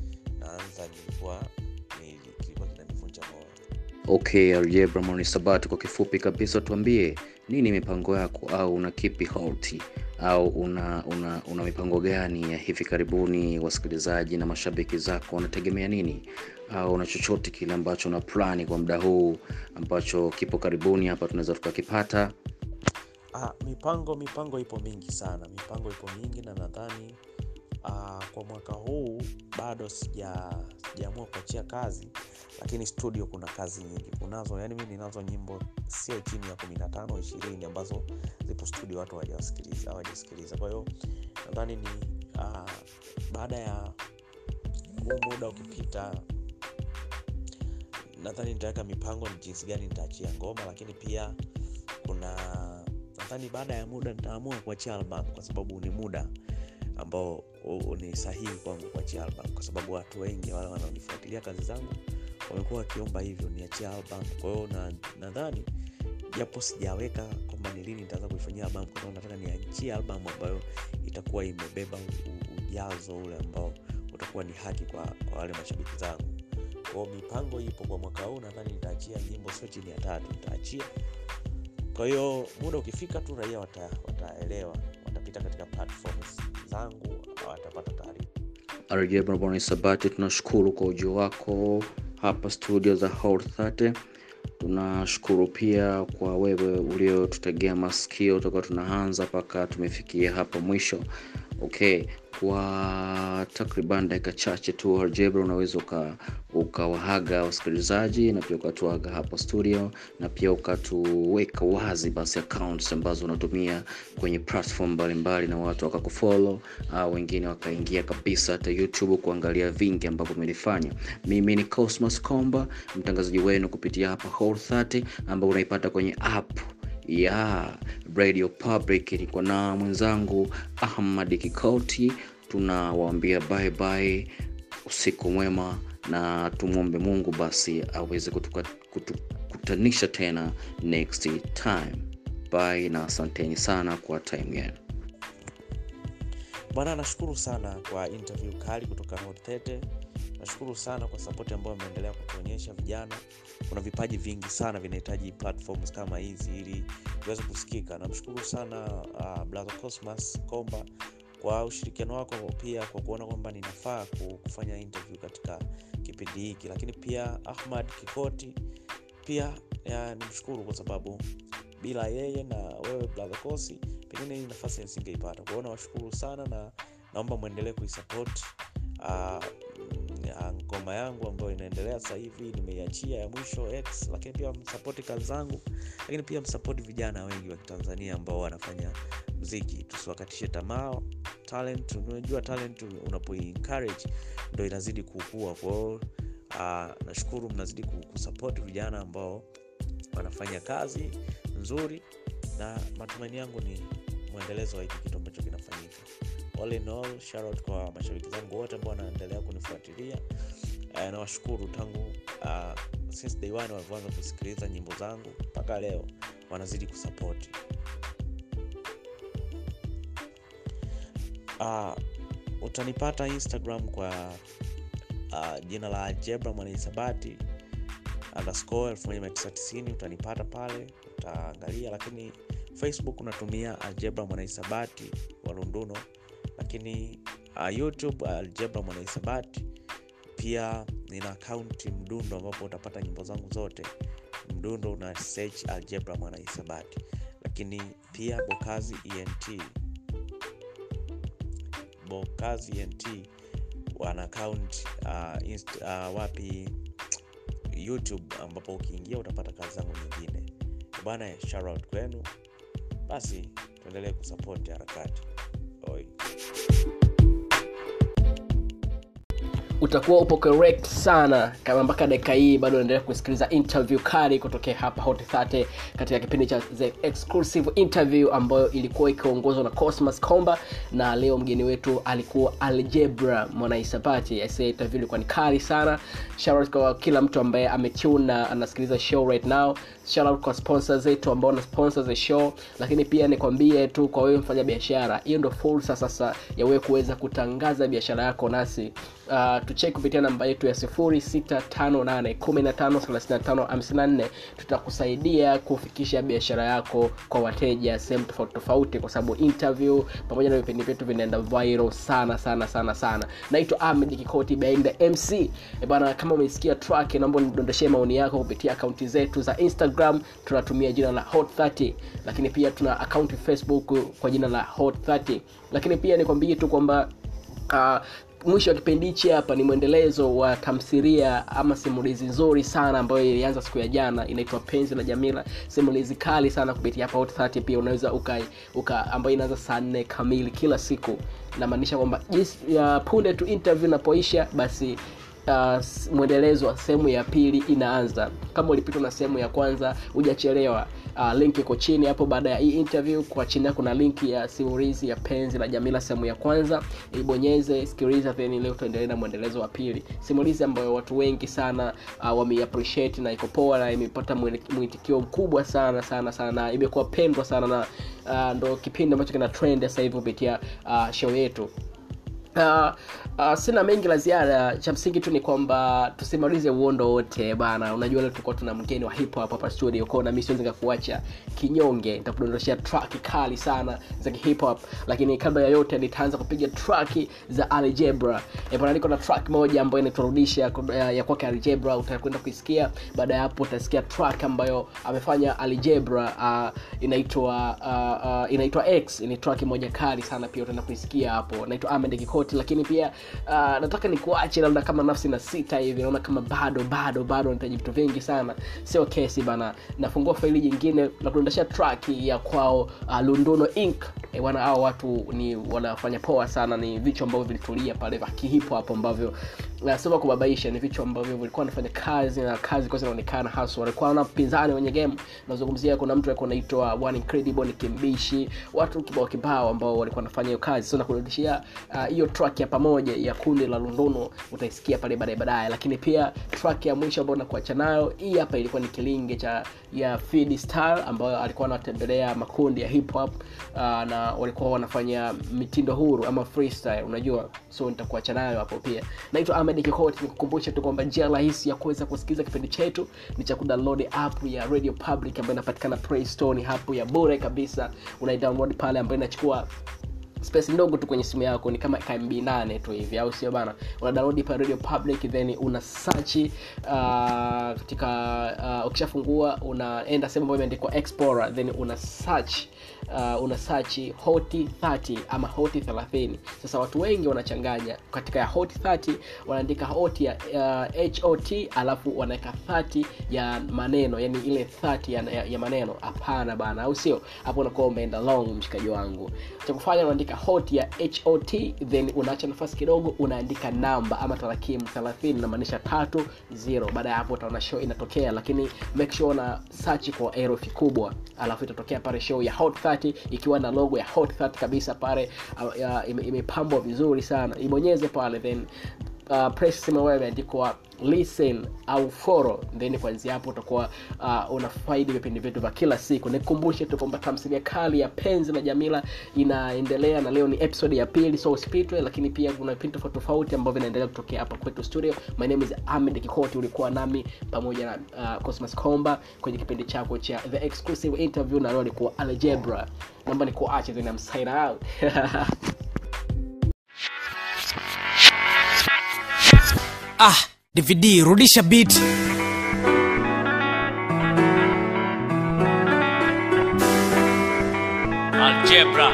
naanza nilikuwa nili- kilikuwa kinanivunja moyo okay aljebra monisabati kwa kifupi kabisa tuambie nini mipango yako au una kipi holti au una, una, una mipango gani ya hivi karibuni wasikilizaji na mashabiki zako wanategemea nini au una chochote kile ambacho una plani kwa muda huu ambacho kipo karibuni hapa tunaweza tukakipata Ah, mipango mipango ipo mingi sana mipango ipo mingi na nadhani ah, kwa mwaka huu bado sija sijaamua kuachia kazi lakini studio kuna kazi nyingi kunazo yani mi ninazo nyimbo sio chini ya kumi na tano ishirini ambazo zipo studio watu hawajasikiliza hawajasikiliza kwa hiyo nadhani ni ah, baada ya huu muda ukipita nadhani nitaweka mipango ni jinsi gani nitaachia ngoma lakini pia kuna nadhani baada ya muda nitaamua kuachia album kwa sababu ni muda ambao u- ni sahihi kwangu kuachia album kwa sababu watu wengi wale wanaonifuatilia kazi zangu wamekuwa wakiomba hivyo niachie album kwa hiyo na- nadhani japo sijaweka kwamba ni lini nitaanza kuifanyia album kwa sababu nataka niachie album ambayo itakuwa imebeba u- u- ujazo ule ambao utakuwa ni haki kwa, kwa wale mashabiki zangu kwao mipango ipo kwa mwaka huu nadhani nitaachia nyimbo sio chini ya tatu nitaachia kwa hiyo muda ukifika tu raia wata, wataelewa watapita katika platforms zangu watapata taarifa aljebra monisabati tunashukuru kwa ujio wako hapa studio za Hot 30 tunashukuru pia kwa wewe uliotutegea masikio toka tunaanza mpaka tumefikia hapa mwisho okay kwa takriban dakika chache tu aljebra unaweza uka- ukawahaga wasikilizaji na pia ukatuaga hapa studio na pia ukatuweka wazi basi accounts ambazo unatumia kwenye platform mbalimbali na watu wakakufollow au wengine wakaingia kabisa hata youtube kuangalia vingi ambavyo umelifanya mimi ni cosmos comba mtangazaji wenu kupitia hapa Hot 30 ambao unaipata kwenye app ya radio public niko na mwenzangu ahmad kikoti tunawaambia bye bye usiku mwema na tumwombe mungu basi aweze kutuka- kutukutanisha tena next time bye na asanteni sana kwa time yenu bwana nashukuru sana kwa interview kali kutoka Hot 30 nashukuru sana kwa sapoti ambayo ameendelea kutuonyesha vijana kuna vipaji vingi sana vinahitaji platforms kama hizi ili viweze kusikika namshukuru sana uh, brother cosmas komba kwa ushirikiano wako pia kwa kuona kwamba ninafaa ku- kufanya interview katika kipindi hiki lakini pia ahmad kikoti pia ya, nimshukuru kwa sababu bila yeye na wewe brother kosi pengine hii nafasi nisingeipata kwahiyo nawashukuru sana na naomba mwendelee kuisupport uh, ngoma yangu ambayo inaendelea sasa hivi nimeiachia ya mwisho x lakini pia msapoti kazi zangu lakini pia msapoti vijana wengi wa kitanzania ambao wanafanya mziki tusiwakatishe tamaa talent unajua talent unapo encourage ndo inazidi kukua kwao uh, nashukuru mnazidi ku- kusupport vijana ambao wanafanya kazi nzuri na matumaini yangu ni mwendelezo wa hiki kitu ambacho kinafanyika all in all shout out kwa mashabiki zangu wote ambao wanaendelea kunifuatilia uh, nawashukuru tangu uh, since day one walivyoanza kusikiliza nyimbo zangu mpaka leo wanazidi kusapoti uh, utanipata instagram kwa uh, jina la algebra mwanahisabati underscore 1990 utanipata pale utaangalia lakini facebook unatumia algebra mwanahisabati wa lunduno lakini uh, youtube algebra mwanahisabati pia nina akaunti mdundo ambapo utapata nyimbo zangu zote mdundo una search algebra mwanahisabati lakini pia bokazi ent bokazi ent wana account uh, inst, uh, wapi youtube ambapo ukiingia utapata kazi zangu nyingine bwana shoutout kwenu basi tuendelee kusapoti harakati Oi. utakuwa upo correct sana kama mpaka dakika hii bado unaendelea kusikiliza interview kali kutokea hapa hot 30 katika kipindi cha the exclusive interview ambayo ilikuwa ikiongozwa na cosmas comba na leo mgeni wetu alikuwa algebra mwanahisabati Asa interview ilikuwa ni kali sana Shout out kwa kila mtu ambaye ametune na anasikiliza show right now Shout out kwa sponsor zetu ambao wana sponsor the show lakini pia nikwambie tu kwa wewe mfanya biashara hiyo ndo fursa sasa ya wewe kuweza kutangaza biashara yako nasi uh, tucheki kupitia namba yetu ya 0658153554 tutakusaidia kufikisha biashara yako kwa wateja sehemu tofauti tofauti kwa sababu interview pamoja na vipindi vyetu vinaenda viral sana sana sana sana naitwa ahmed kikoti behind the mc e bana kama umesikia track naomba nidondeshee maoni yako kupitia akaunti zetu za instagram tunatumia jina la hot 30 lakini pia tuna akaunti facebook kwa jina la hot 30 lakini pia nikwambie tu kwamba uh, mwisho wa kipindi hichi hapa ni mwendelezo wa tamthilia ama simulizi nzuri sana ambayo ilianza siku ya jana inaitwa penzi la jamila simulizi kali sana kupitia hapa Hot 30 pia unaweza uka, uka ambayo inaanza saa nne kamili kila siku namaanisha kwamba jinsi ya punde tu interview inapoisha basi uh, mwendelezo wa sehemu ya pili inaanza kama ulipitwa na sehemu ya kwanza hujachelewa uh, link iko chini hapo baada ya hii interview kwa chini yako kuna link ya simulizi ya penzi la jamila sehemu ya kwanza ibonyeze sikiliza then leo tuendelee na mwendelezo wa pili simulizi ambayo watu wengi sana uh, wameappreciate na iko poa na imepata mwitikio mkubwa sana sana sana na imekuwa pendwa sana na uh, ndo kipindi ambacho kina trend sasa hivi kupitia uh, show yetu Uh, uh, sina mengi la ziada cha msingi tu ni kwamba tusimalize uondo wote bana unajua leo tulikuwa tuna mgeni wa hip hop hapa studio kwao nami siwezi nikakuacha kinyonge nitakudondoshea track kali sana za hip hop lakini kabla ya yote nitaanza kupiga track za algebra e bana niko na track moja ambayo inaturudisha ya kwake algebra utakwenda kuisikia baada ya hapo utasikia track ambayo amefanya algebra uh, inaitwa uh, uh, inaitwa x ni track moja kali sana pia utaenda kuisikia hapo naitwa Ahmed Kiko ripoti lakini pia uh, nataka nikuache labda kama nafsi na sita hivi naona kama bado bado bado nahitaji vitu vingi sana sio kesi bana nafungua faili jingine na kuendesha track ya kwao uh, lunduno inc e, wana hao watu ni wanafanya poa sana ni vichwa ambavyo vilitulia pale vya kihipo hapo ambavyo uh, sio kubabaisha ni vichwa ambavyo vilikuwa wanafanya kazi na kazi kwa zinaonekana hasa walikuwa na mpinzani wenye game nazungumzia kuna mtu alikuwa anaitwa one incredible ni kimbishi watu kibao kibao ambao walikuwa wanafanya hiyo kazi so nakurudishia hiyo uh, track ya pamoja ya kundi la lunduno utaisikia pale baadaye baadaye lakini pia track ya mwisho ambayo nakuacha nayo hii hapa ilikuwa ni kilinge cha ya Feed Star ambayo alikuwa anatembelea makundi ya hip hop uh, na walikuwa wanafanya mitindo huru ama freestyle unajua so nitakuacha nayo hapo pia naitwa Ahmed Kikoti nikukumbusha tu kwamba njia rahisi ya kuweza kusikiliza kipindi chetu ni cha kudownload app ya Radio Public ambayo inapatikana Play Store ni hapo ya bure kabisa unaidownload pale ambayo inachukua space ndogo tu kwenye simu yako ni kama kmb 8 tu hivi au sio bana una download pa radio public then una search uh, katika uh, ukishafungua unaenda sehemu ambayo imeandikwa explorer then una search uh, una search hoti 30 ama hoti 30 sasa watu wengi wanachanganya katika ya hoti 30 wanaandika hoti ya uh, hot alafu wanaweka 30 ya maneno yani ile 30 ya, ya, ya maneno hapana bana au sio hapo unakuwa umeenda long mshikaji wangu cha kufanya unaandika hot ya hot then unaacha nafasi kidogo unaandika namba ama tarakimu 30 inamaanisha tatu zero baada ya hapo utaona show inatokea lakini make sure una search kwa herufi kubwa alafu itatokea pale show ya hot 30 ikiwa na logo ya hot 30 kabisa pale uh, imepambwa ime vizuri sana ibonyeze pale then uh, press sehemu ambayo imeandikwa listen au follow then kuanzia hapo utakuwa uh, unafaidi vipindi vyetu vya kila siku nikukumbushe tu kwamba tamthilia kali ya penzi na jamila inaendelea na leo ni episode ya pili so usipitwe lakini pia kuna vipindi tofauti tofauti ambavyo vinaendelea kutokea hapa kwetu studio my name is ahmed kikoti ulikuwa nami pamoja na uh, cosmas komba kwenye kipindi chako cha the exclusive interview na leo alikuwa algebra naomba nikuache then I'm sign out ah dvd rudisha beat algebra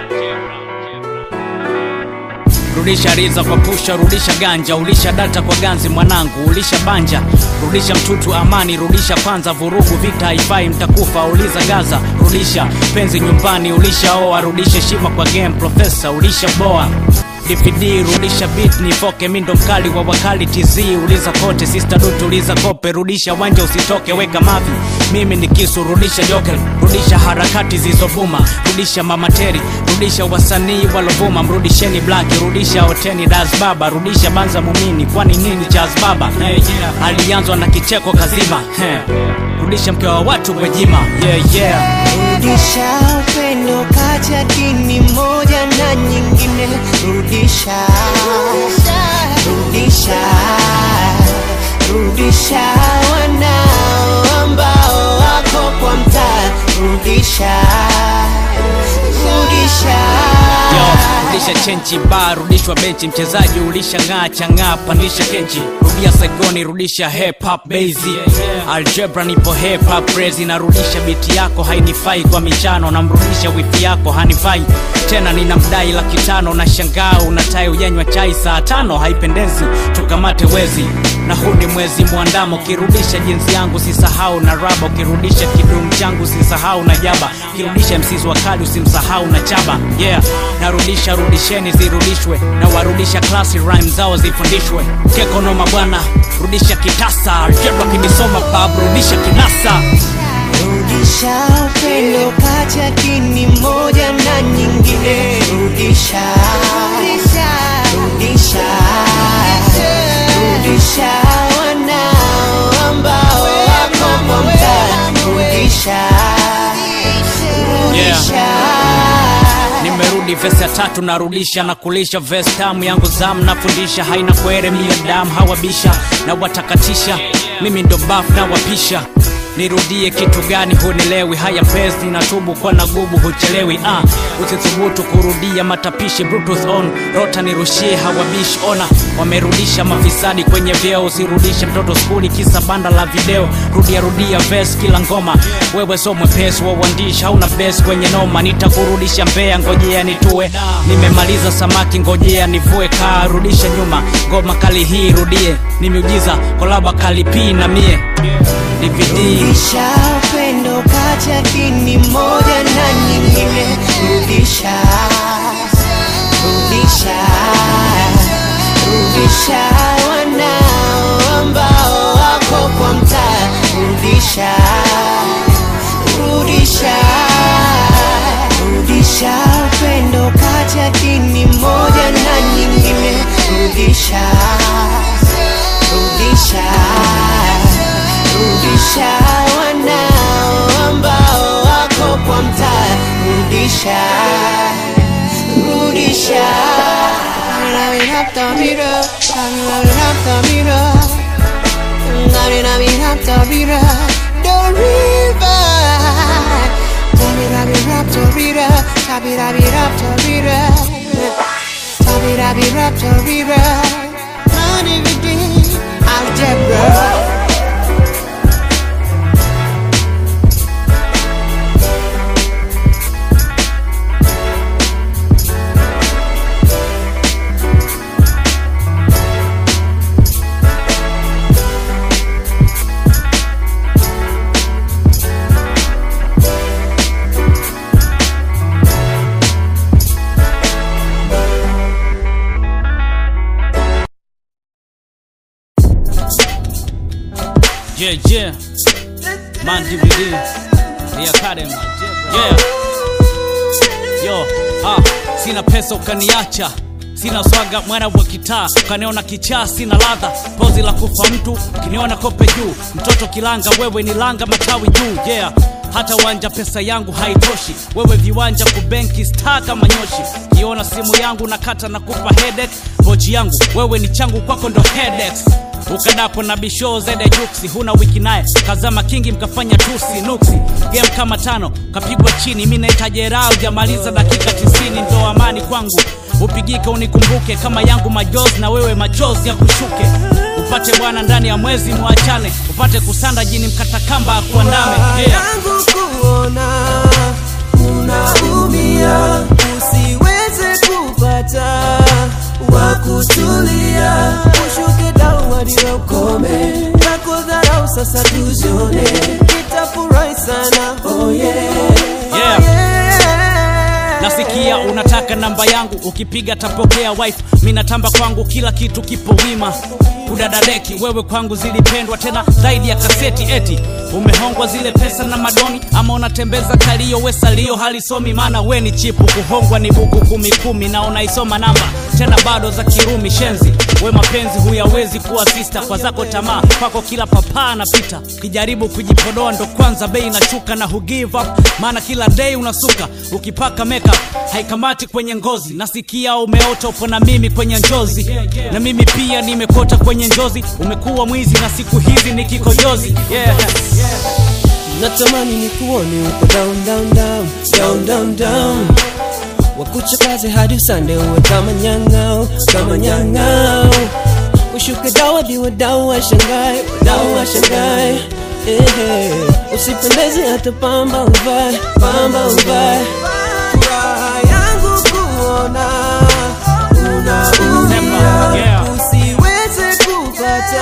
rudisha riza kwa pusha rudisha ganja ulisha data kwa ganzi mwanangu ulisha banja rudisha mtutu amani rudisha kwanza vurugu vita haifai mtakufa uliza gaza rudisha penzi nyumbani ulisha oa rudisha heshima kwa game profesa ulisha boa dvd rudisha beat nifoke mindo mkali wa wakali tz uliza kote sister dut uliza kope rudisha wanja usitoke weka mavi mimi ni kisu rudisha jokel rudisha harakati zilizovuma rudisha mamateri rudisha wasanii walovuma mrudisheni blaki rudisha oteni das baba rudisha banza mumini kwani nini chaz baba hey, yeah. alianzwa na kicheko kazima hey. rudisha mke wa watu gwejima yeah, yeah. rudisha upendo kati ya dini moja na nyingine rudisha rudisha rudisha wanao ambao wako kwa mtaa rudisha rudisha Yo, rudisha chenchi ba rudishwa benchi mchezaji ulisha ng'aa chang'aa pandisha kenchi rudia segoni rudisha hip hop bezi algebra nipo hip hop crazy narudisha biti yako hainifai kwa michano namrudisha wifi yako hanifai tena nina mdai laki tano na shangaa unatai ujanywa chai saa tano haipendezi tukamate wezi na huu ni mwezi mwandamo ukirudisha jinsi yangu sisahau na raba ukirudisha kidumu changu sisahau na jaba ukirudisha msizi wa kali usimsahau na chaba yeah narudisha rudisheni zirudishwe na warudisha klasi rhyme zao zifundishwe kekonoma bwana rudisha kitasa algebra kinisoma bab rudisha kinasa rudisha upendo kati ya dini moja na nyingine rudisha rudisha rudisha wanao ambao wako kwa mtaa rudisha rudisha nimerudi vesi ya tatu narudisha na kulisha vesi tamu yangu zamu nafundisha haina kwere mia damu hawabisha na watakatisha mimi ndo baf na wapisha nirudie kitu gani hunilewi haya pesi natubu kwa nagubu huchelewi ah, usithubutu kurudia matapishi Bluetooth on rota nirushie hawabishi ona wamerudisha mafisadi kwenye vyeo usirudishe mtoto skuli kisa banda la video rudia rudia ves kila ngoma wewe so mwepesi wa uandishi hauna bes kwenye noma nitakurudisha mbea ngojea nitue nimemaliza samaki ngojea nivue kaa rudisha nyuma ngoma kali hii rudie ni miujiza kolaba kali pii na mie DVD rudisha upendo kati ya dini moja na nyingine rudisha rudisha rudisha wanao ambao wako kwa mtaa rudisha rudisha rudisha upendo kati ya dini moja na nyingine rudisha rudisha rudisha wanao ambao wako kwa mtaa rudisha rudisha Algebra Yeah, yeah. Man DVD. The Academy. Yeah. Yo, ah, sina pesa ukaniacha sina swaga mwana wa kitaa ukaniona kichaa sina ladha pozi la kufa mtu kiniona kope juu mtoto kilanga wewe ni langa matawi juu yeah hata uwanja pesa yangu haitoshi wewe viwanja kubenki star kama nyoshi kiona simu yangu nakata na kupa headache pochi yangu wewe ni changu kwako ndo headaches ukadapo na bisho zede juksi huna wiki naye kazama kingi mkafanya tusi nuksi game kama tano kapigwa chini mi naita jeraha ujamaliza dakika tisini ndo amani kwangu upigike unikumbuke kama yangu majozi na wewe machozi ya kushuke upate bwana ndani ya mwezi mwachane upate kusanda jini mkatakamba akuandame yeah. yangu kuona unaumia usiweze kupata wa kutulia ushuke down hadi na ukome na kudharau sasa tuzione nitafurahi sana oh yeah. Yeah. Oh yeah. nasikia unataka namba yangu ukipiga tapokea wife mi natamba kwangu kila kitu kipo wima kudadadeki wewe kwangu zilipendwa tena zaidi ya kaseti eti umehongwa zile pesa na madoni ama unatembeza kalio we salio halisomi maana we ni chipu kuhongwa ni buku kumi kumi na unaisoma namba tena bado za kirumi shenzi we mapenzi huyawezi kuwa sista kwa zako tamaa kwako kila papaa napita ukijaribu kujipodoa ndo kwanza bei inashuka na hu give up maana kila day unasuka ukipaka makeup haikamati kwenye ngozi nasikia umeota upo na mimi kwenye njozi na mimi pia nimekota kwenye njozi umekuwa mwizi na siku hizi ni kikojozi yeah. natamani nikuone uko down down down down down down wakucha kazi hadi usande uwe kama nyang'au kama nyang'au ushuke dawa diwa dawa washangae dawa washangae Ehe, usipendeze hata pamba uvae pamba uvae furaha yangu kuona unaumia Yeah. usiweze kupata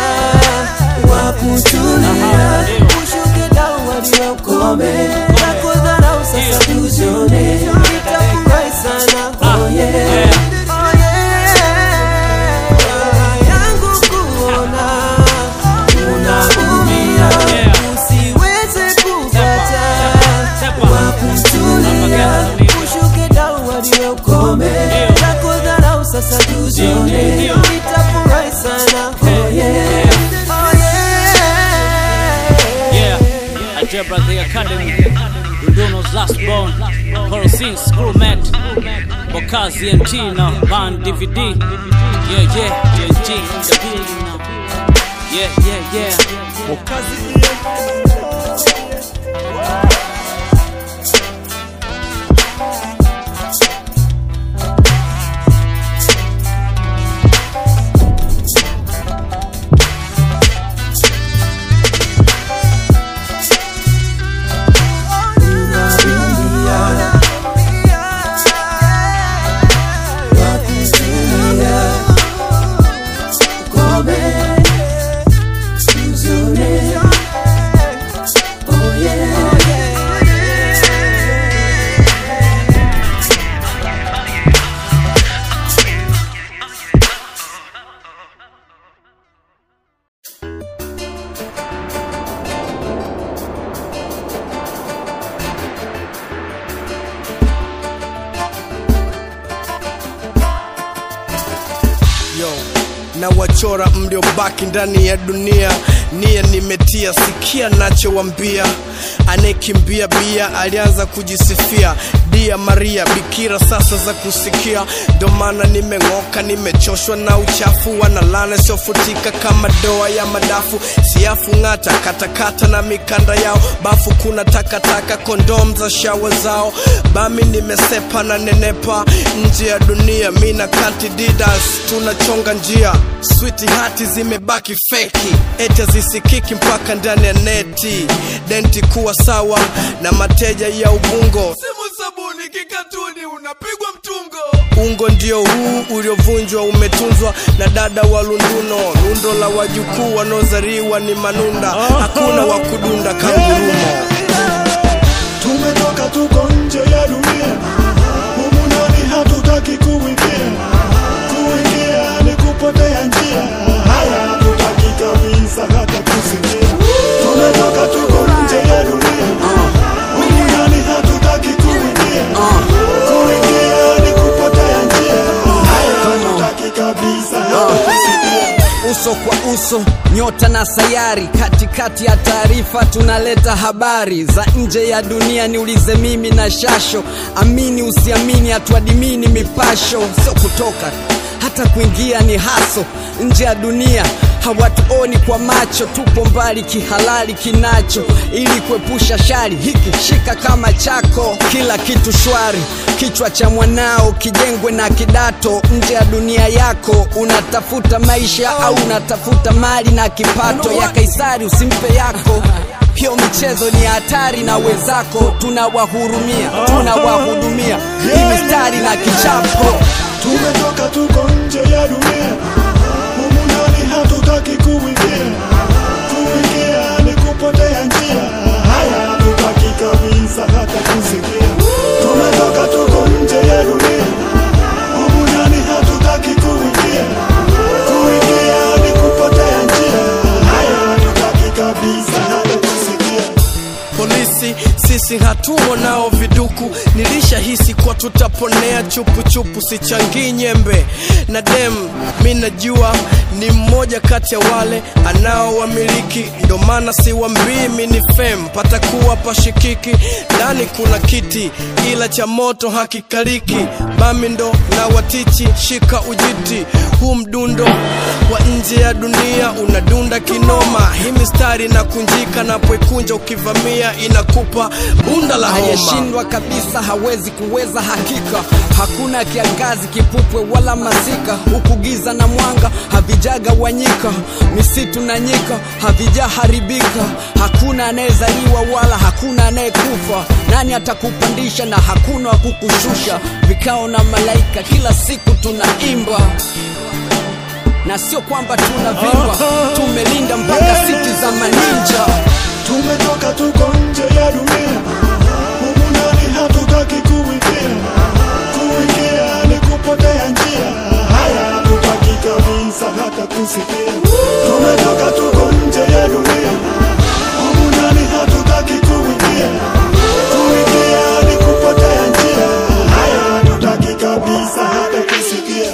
wakutulia ushuke dawa diwa ukome na kudharau sasa tuzione nitafurahi sana oh yeah oh yeah furaha yangu kuona unaumia Yeah. usiweze kupata Sepa. wakutulia ushuke dawa diwe ukome na kudharau sasa tuzione Ndio. nitafurahi sana oh yeah oh yeah Yeah, Algebra the Academy, Dundono's last born, Corosine Screwmat, Bokazi and Tina, Band DVD. Yeah, yeah, yeah, G, the building now. Yeah, yeah, yeah. yo na wachora mliobaki ndani ya dunia nia nimetia sikia nachowambia anayekimbia bia alianza kujisifia dia maria bikira sasa za kusikia ndo maana nimeng'oka nimechoshwa na uchafu wanalana siofutika kama doa ya madafu siafu ng'ata katakata na mikanda yao bafu kuna takataka kondom za shawa zao bami nimesepa na nenepa nje ya dunia mina kanti didas tunachonga njia switi hati zimebaki feki eti hazisikiki mpaka ndani ya neti denti kuwa sawa na mateja ya ubungo simu sabuni kikatuni unapigwa mtungo ungo ndio huu uliovunjwa umetunzwa na dada wa lunduno lundo la wajukuu wanaozaliwa ni manunda hakuna wa kudunda kangurumo tumetoka tuko nje ya dunia humu ndani hatutaki kuingia kuingia ni kupotea njia haya hatutaki kabisa hata kusikia tumetoka tuko nje ya dunia humu ndani hatutaki kuingia kuingia ni kupotea njia haya hatutaki kabisa hata kusikia uso kwa uso nyota na sayari katikati ya taarifa tunaleta habari za nje ya dunia niulize mimi na shasho amini usiamini hatuadimini mipasho sio kutoka hata kuingia ni haso nje ya dunia hawatuoni kwa macho tupo mbali kihalali kinacho ili kuepusha shari hiki shika kama chako kila kitu shwari kichwa cha mwanao kijengwe na kidato nje ya dunia yako unatafuta maisha au unatafuta mali na kipato ya kaisari usimpe yako hiyo michezo ni hatari na wenzako tunawahurumia tunawahudumia hii mistari na kichapo tumetoka tuko nje ya dunia humu ndani hatutaki kuingia kuingia ni kupotea njia haya hatutaki kabisa hata kusikia tumetoka tuko nje ya dunia humu ndani hatutaki kuingia kuingia ni kupotea njia haya hatutaki kabisa hata kusikia polisi si sisi hatumo nao viduku nilishahisi kwa tutaponea chupuchupu sichangii nyembe na dem mi najua ni mmoja kati ya wale anaowamiliki ndo maana siwambii mi ni fem patakuwa pashikiki ndani kuna kiti ila cha moto hakikaliki bami ndo na watichi shika ujiti huu mdundo wa nje ya dunia unadunda kinoma hii mistari na kunjika napoikunja ukivamia inakupa bunda la homa hayeshindwa kabisa hawezi kuweza hakika hakuna kiangazi kipupwe wala masika huku giza na mwanga havijagawanyika misitu na nyika havijaharibika hakuna anayezaliwa wala hakuna anayekufa nani atakupandisha na hakuna wa kukushusha vikao na malaika kila siku tunaimba na sio kwamba tunavimba tumelinda mpaka siti za maninja tumetoka tuko nje ya dunia humu ndani hatutaki kuingia kuingia ni kupotea njia haya hatutaki kabisa hata kusikia tumetoka tuko nje ya dunia humu ndani hatutaki kuingia kuingia ni kupotea njia haya hatutaki kabisa hata kusikia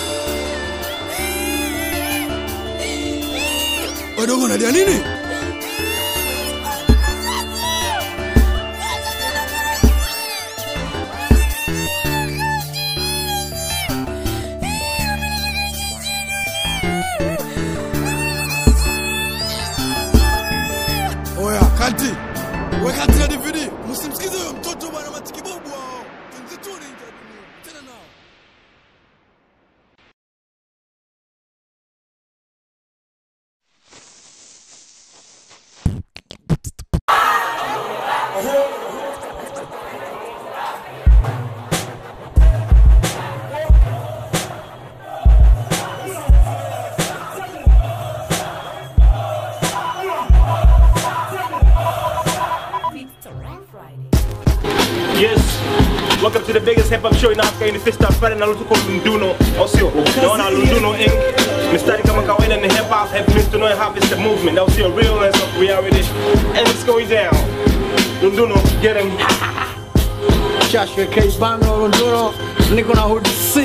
wadogo nalia nini oya kati wekati na dvd msimsikize huyo mtoto bwana matikibobu hao msituni nje ya dunia. tena nao Yes. Welcome to the biggest hip hop show in Africa. Ni Fista Friday na lutuko Lunduno. Au sio? Naona Lunduno Inc. Mistari kama kawaida ni hip hop. Help me to know how it's the movement. Au sio? Realness of reality. And it's going down. Lunduno, get him. Joshua K. Bano Lunduno, niko na Hood C.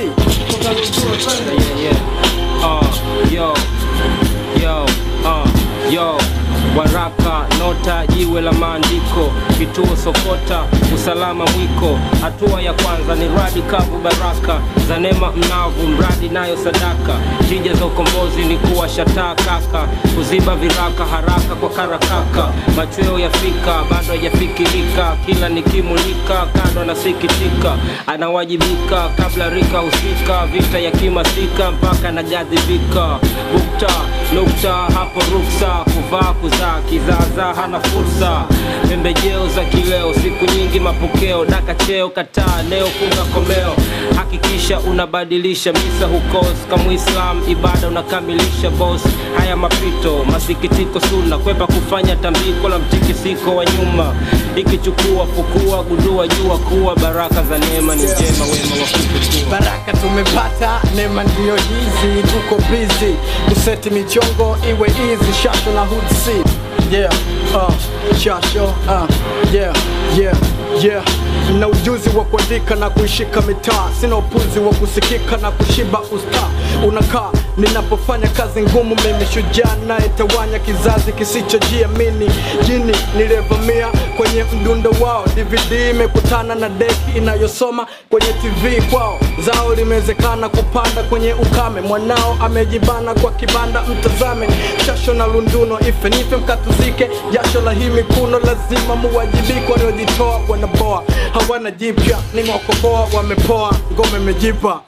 yeah. Uh, yo, yo, uh, yo. Waraka, nota, jiwe la maandiko, kituo sokota, usalama mwiko. Hatua ya kwanza ni radi kavu, baraka za neema mnavu, mradi nayo sadaka. Tija za ukombozi ni kuwa shataa kaka, kuziba viraka haraka kwa karakaka. Machweo yafika, bado hajafikirika, kila nikimulika, kando nasikitika, anawajibika kabla rika husika, vita ya kimasika mpaka nagadhibika. Bukta, nukta, hapo ruksa, kuvaa kuzaa, kizaazaa hana fursa. Pembejeo za kileo, siku nyingi mapokeo, daka cheo, kataa leo, funga komeo. Hakikisha unabadilisha misa hukos, kama Islam ibada unakamilisha boss. Haya mapito, masikitiko suna, kwepa kufanya tambiko la mtikisiko wa nyuma. Ikichukua fukua, gundua jua kuwa baraka za neema ni njema, wema wa kukutua. Baraka tumepata, neema ndiyo hizi, tuko busy kuseti michongo iwe easy, shasho na Hood C. Yeah, uh, shasho, uh, yeah, yeah, yeah. Na ujuzi wa kuandika na kuishika mitaa, sina upuzi wa kusikika na kushiba usta. Unakaa ninapofanya kazi ngumu, mimi shujaa nayetawanya kizazi kisichojiamini. Jini niliyevamia kwenye mdundo wao, DVD imekutana na deki inayosoma kwenye TV kwao. Zao limewezekana kupanda kwenye ukame, mwanao amejibana kwa kibanda, mtazame shasho na lunduno, ife nife mkatuzike, jasho la hii mikuno lazima muwajibike. Waliojitoa wanaboa, hawana jipya, nimewakoboa, wamepoa, ngome imejipa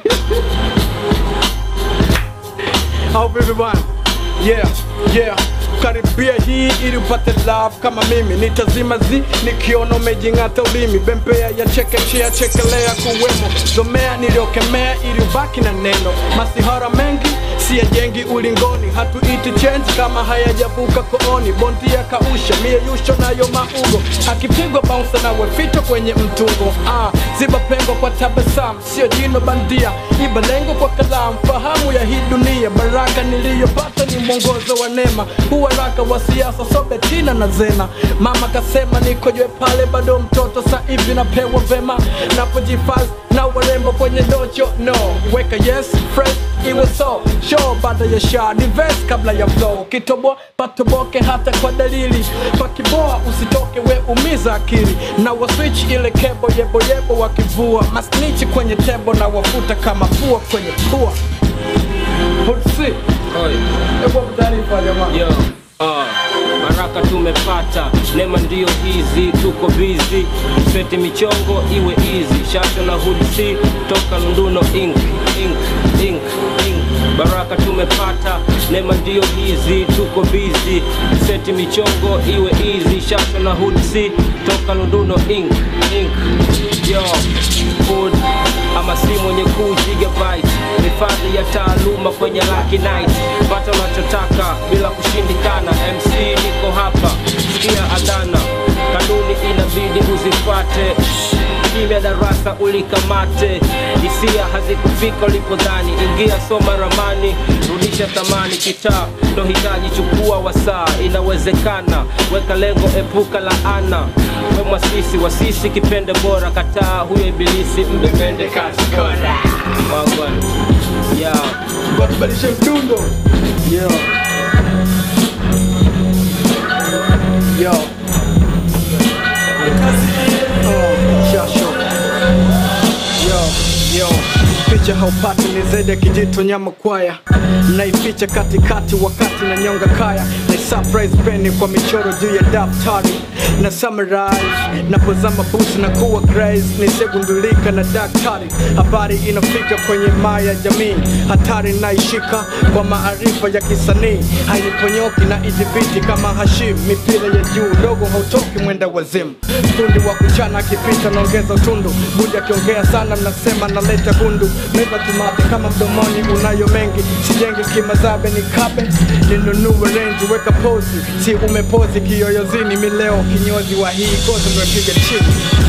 au vipi bwana? Yeah, yeah. Karibia hii ili upate love kama mimi, nitazima zi nikiona umejing'ata ulimi, bembea ya chekechea, chekelea kuwemo, zomea niliokemea ili ubaki na neno, masihara mengi si yajengi ulingoni hatuiti change kama hayajavuka kooni bondia kausha mie yusho nayo maugo akipigwa bounce nawe fito kwenye mtungo ah, ziba pengo kwa tabasamu sio jino bandia iba lengo kwa kalamu fahamu ya hii dunia baraka niliyopata ni mwongozo wa neema huwaraka wa siasa sobetina na zena mama kasema nikojwe pale bado mtoto sa hivi napewa vema napojifaz na warembo kwenye docho no weka yes fresh iwe so show baada ya sha dives kabla ya flow kitoboa patoboke hata kwa dalili pakiboa usitoke we umiza akili na waswitch ile kebo yeboyebo wakivua masnichi kwenye tebo na wafuta kama pua kwenye pua Hutsi. Ewa mtaarifa jamaa. Yo, uh, baraka tumepata nema ndio hizi tuko bizi seti michongo iwe easy shasho na hudsi toka lunduno ink ink ink ink baraka tumepata nema ndio hizi tuko bizi seti michongo iwe easy shasho na hudsi toka lunduno ink ink yo food ama si mwenye kuu gigabyte hifadhi ya taaluma kwenye Lucky Night pata unachotaka bila kushindikana mc niko hapa sikia adana kanuni inabidi uzifate kimya darasa ulikamate hisia hazikufika ulipodhani ingia soma ramani rudisha thamani kitaa ndo hitaji chukua wasaa inawezekana weka lengo epuka laana we mwasisi wasisi kipende bora kataa huyo ibilisi mbepende kazi kora wagwan yeah. Watubadilishe mdundo. Yo. Yo. Oh, shasho. Yo, yo. Picha haupati ni zaidi ya kijito nyama kwaya naificha katikati wakati na nyonga kaya na surprise peni kwa michoro juu ya daftari na summarize napozama busi na kuwa grace nisegundulika na daktari habari inafika kwenye maya jamii hatari naishika kwa maarifa ya kisanii haiponyoki na idhibiti kama hashim mipira ya juu dogo hautoki mwenda wazimu fundi wa kuchana akipita naongeza utundu budi akiongea sana nasema naleta gundu meza tumate kama mdomoni unayo mengi sijengi kimazabe ni kabe ninunue renji weka pozi si umepozi kiyoyozini mileo kinyozi wa hii gozi ndopiga chini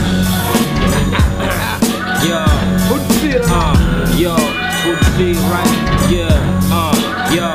Yo, uh, yo, good see right, yeah, uh, yo,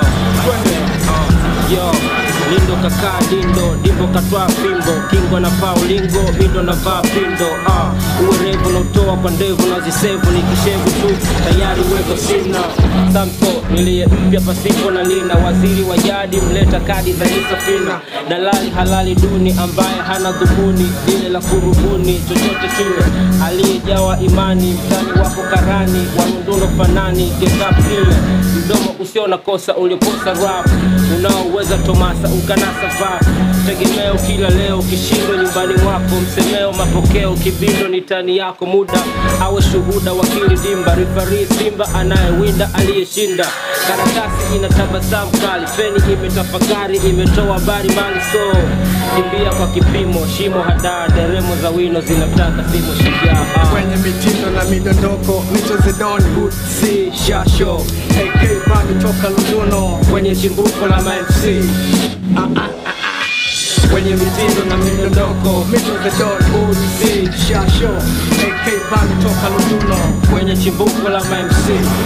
uh, yo, lindo kakaa dindo, dimbo katwaa fimbo, kingo na paa ulingo, mindo na vaa pindo, uh, uwerevu na utoa kwa ndevu na zisevu, ni kishevu tu, tayari uwezo sina, sampo niliye mpya pasipo na lina, waziri wa jadi mleta kadi za isafina, dalali halali duni ambaye hana dhumuni lile la kurubuni chochote kile, aliyejawa imani, mtani wako karani, warunduno fanani, gekapile mdomo usio na kosa uliokosa rap unaoweza tomasa ukanasa vap tegemeo kila leo kishindwa nyumbani mwako msemeo mapokeo kibindo ni tani yako muda awe shuhuda wakili dimba rifari simba anayewinda aliyeshinda karatasi ina tabasamu kali feni imetafakari imetoa habari mali so kimbia kwa kipimo shimo hadaa deremo za wino zinataka simo shujaa kwenye mitindo na midondoko mito zedoni hutsi shasho ak bani toka lunduno kwenye chimbuko la mfc ah, ah, ah, ah. kwenye mitindo na midondoko mito zedoni hutsi shasho ak bani toka lunduno kwenye chimbuko la mfc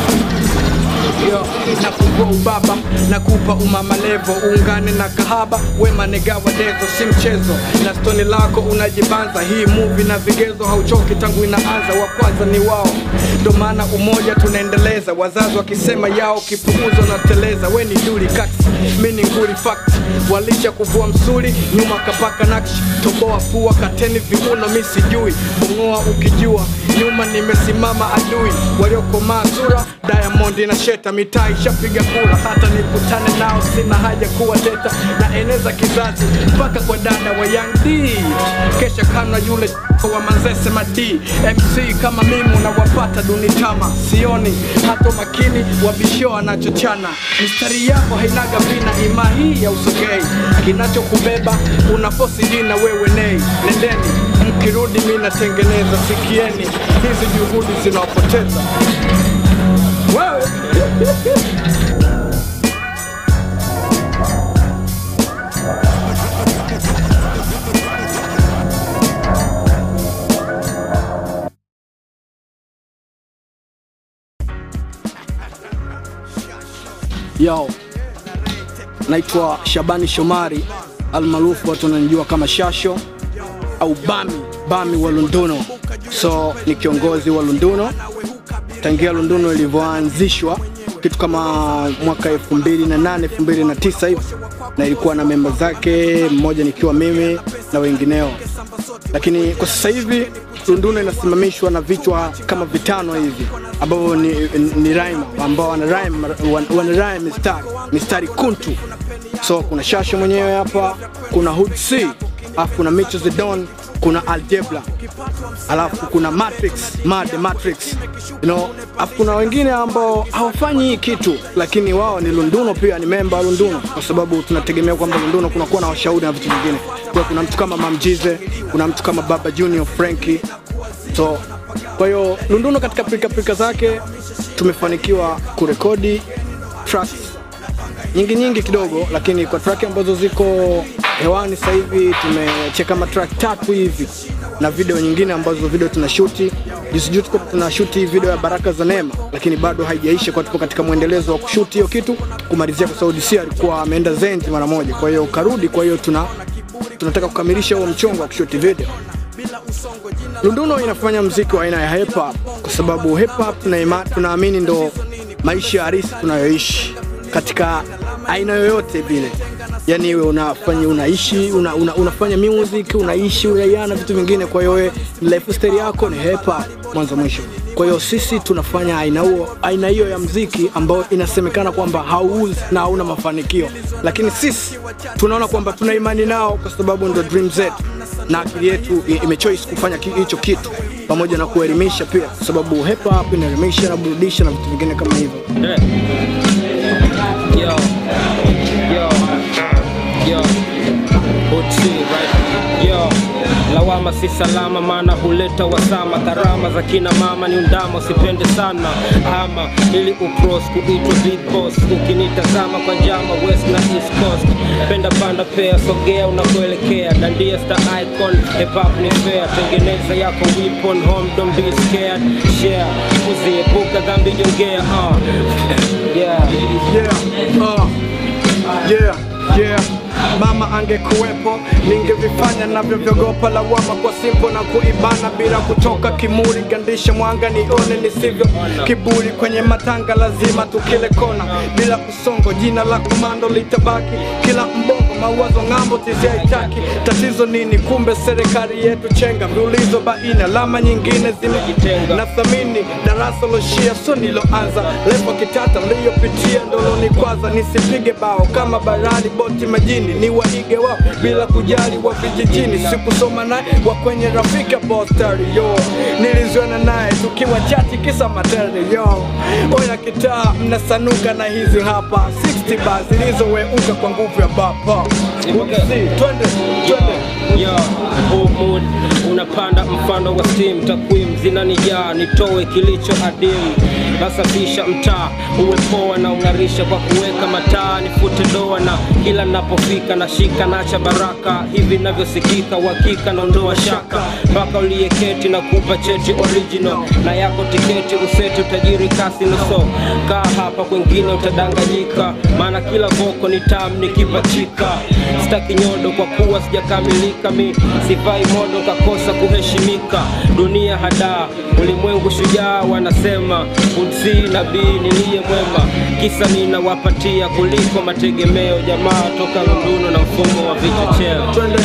yo nafungua ubaba nakupa umama levo uungane na kahaba wema negawa dezo si mchezo na stoni lako unajibanza hii muvi na vigezo hauchoki tangu inaanza wa kwanza ni wao ndo maana umoja tunaendeleza wazazi wakisema yao kipuuzo na teleza we ni duli kaksi mi ni nguri fact walisha kuvua msuli nyuma kapaka nakshi toboa pua kateni viuno mi sijui bongoa ukijua nyuma nimesimama adui waliokomaa sura diamond na sheta mitaa ishapiga kura hata nikutane nao sina haja kuwa teta na eneza kizazi mpaka kwa dada wa young d kesha kana yule wa manzese madi mc kama mimi unawapata dunitama sioni hata makini wabisho anachochana mistari yako hainaga vina ima hii ya usogei kinachokubeba unafosi jina wewe nei nendeni mkirudi mi natengeneza sikieni hizi juhudi zinawapoteza wewe Yo, naitwa Shabani Shomari almaarufu watu wananijua kama Shasho au Bami, Bami wa Lunduno. So ni kiongozi wa Lunduno tangia Lunduno ilivyoanzishwa kitu kama mwaka 2008 2009 hivi, na ilikuwa na memba zake, mmoja nikiwa mimi na wengineo, lakini kwa sasa hivi Lunduno inasimamishwa na vichwa kama vitano hivi ambavyo ni, ni rhyme ambao wana rhyme, wana, wana rhyme mistari, mistari kuntu. So kuna Shasha mwenyewe hapa, kuna Hood C, alafu kuna Micho the Don, kuna Algebra, alafu kuna Matrix, Mad Matrix, you know, alafu kuna wengine ambao hawafanyi hii kitu, lakini wao ni Lunduno, pia ni memba wa Lunduno, kwa sababu tunategemea kwamba Lunduno kunakuwa na washauri na vitu vingine. Kwa kuna mtu kama Mamjize, kuna mtu kama Baba Junior Frankie, so kwa hiyo Lunduno katika pilika zake tumefanikiwa kurekodi tracks nyingi nyingi kidogo, lakini kwa track ambazo ziko hewani sasa hivi tumecheka kama track tatu hivi na video nyingine ambazo video tunashuti juzi juzi tuko tunashuti video ya Baraka za Neema, lakini bado haijaisha, kwa tupo katika mwendelezo wa kushuti hiyo kitu kumalizia, kwa sababu DC alikuwa ameenda Zenji mara moja, kwa hiyo karudi. Kwa hiyo tuna tunataka kukamilisha huo mchongo wa kushuti video. Lunduno inafanya mziki wa aina ya hip hop kwa sababu hip hop tunaima- tunaamini ndo maisha halisi tunayoishi katika aina yoyote vile yani iwe unafanya unaishi una, una, unafanya music unaishi unaiana vitu vingine kwa hiyo wewe lifestyle yako ni hip hop mwanzo mwisho kwa hiyo sisi tunafanya aina huo aina hiyo ya mziki ambayo inasemekana kwamba hauuzi na hauna mafanikio lakini sisi tunaona kwamba tuna imani nao kwa sababu ndo dream zetu na akili yetu i- imechoice kufanya ki- hicho kitu pamoja na kuelimisha pia kwa sababu hip hop inaelimisha na burudisha na vitu vingine kama hivyo Yo, yo, yo, Uchi, right? Yo, lawama si salama, maana huleta wasama. Karama za kina mama ni undama, usipende sana ama ili ucross kuitwa big boss. Ukinitazama kwa njama west na east coast, penda panda pea, sogea unakoelekea, dandia star icon, hip hop ni fair, tengeneza yako weapon, home don't be scared, share, uziepuka dhambi jongea, uh. yeah. yeah, uh, yeah, yeah. mama angekuwepo ningevifanya navyovyogopa lawama kwa simpo na kuibana bila kutoka kimuri gandisha mwanga nione nisivyo kiburi kwenye matanga lazima tukile kona bila kusongo jina la komando litabaki kila mbongo mawazo ng'ambo tiziaitaki tatizo nini kumbe serikali yetu chenga viulizo baina alama nyingine zimejitenga na thamini darasa loshia so niloanza lepo kitata liyopitia ndoloni kwanza nisipige bao kama barani boti majini ni waige wao bila kujali wa vijijini sikusoma naye wa kwenye rafika postari yo niliziona naye tukiwa chati kisa materi yo oya kitaa mnasanuka na hizi hapa 60 ba zilizoweuka kwa nguvu ya bapa Ukisi, twende twende Yo, huu mood unapanda mfano wa steam, takwimu zinanijaa, nitoe kilicho adimu, nasafisha mtaa uwe poa na ung'arisha kwa kuweka mataa, nifute doa na kila napofika nashika nacha baraka, hivi navyosikika uhakika naondoa shaka, mpaka uliyeketi na kupa cheti original na yako tiketi useti utajiri kasi nuso, kaa hapa kwengine utadanganyika, maana kila voko ni tamu nikipachika, sitaki nyodo kwa kuwa sijakamilika mi sivai modo kakosa kuheshimika dunia hadaa ulimwengu shujaa wanasema udsi nabii niliye mwema kisa ninawapatia kuliko mategemeo jamaa toka lunduno na mfumo wa vichocheo twende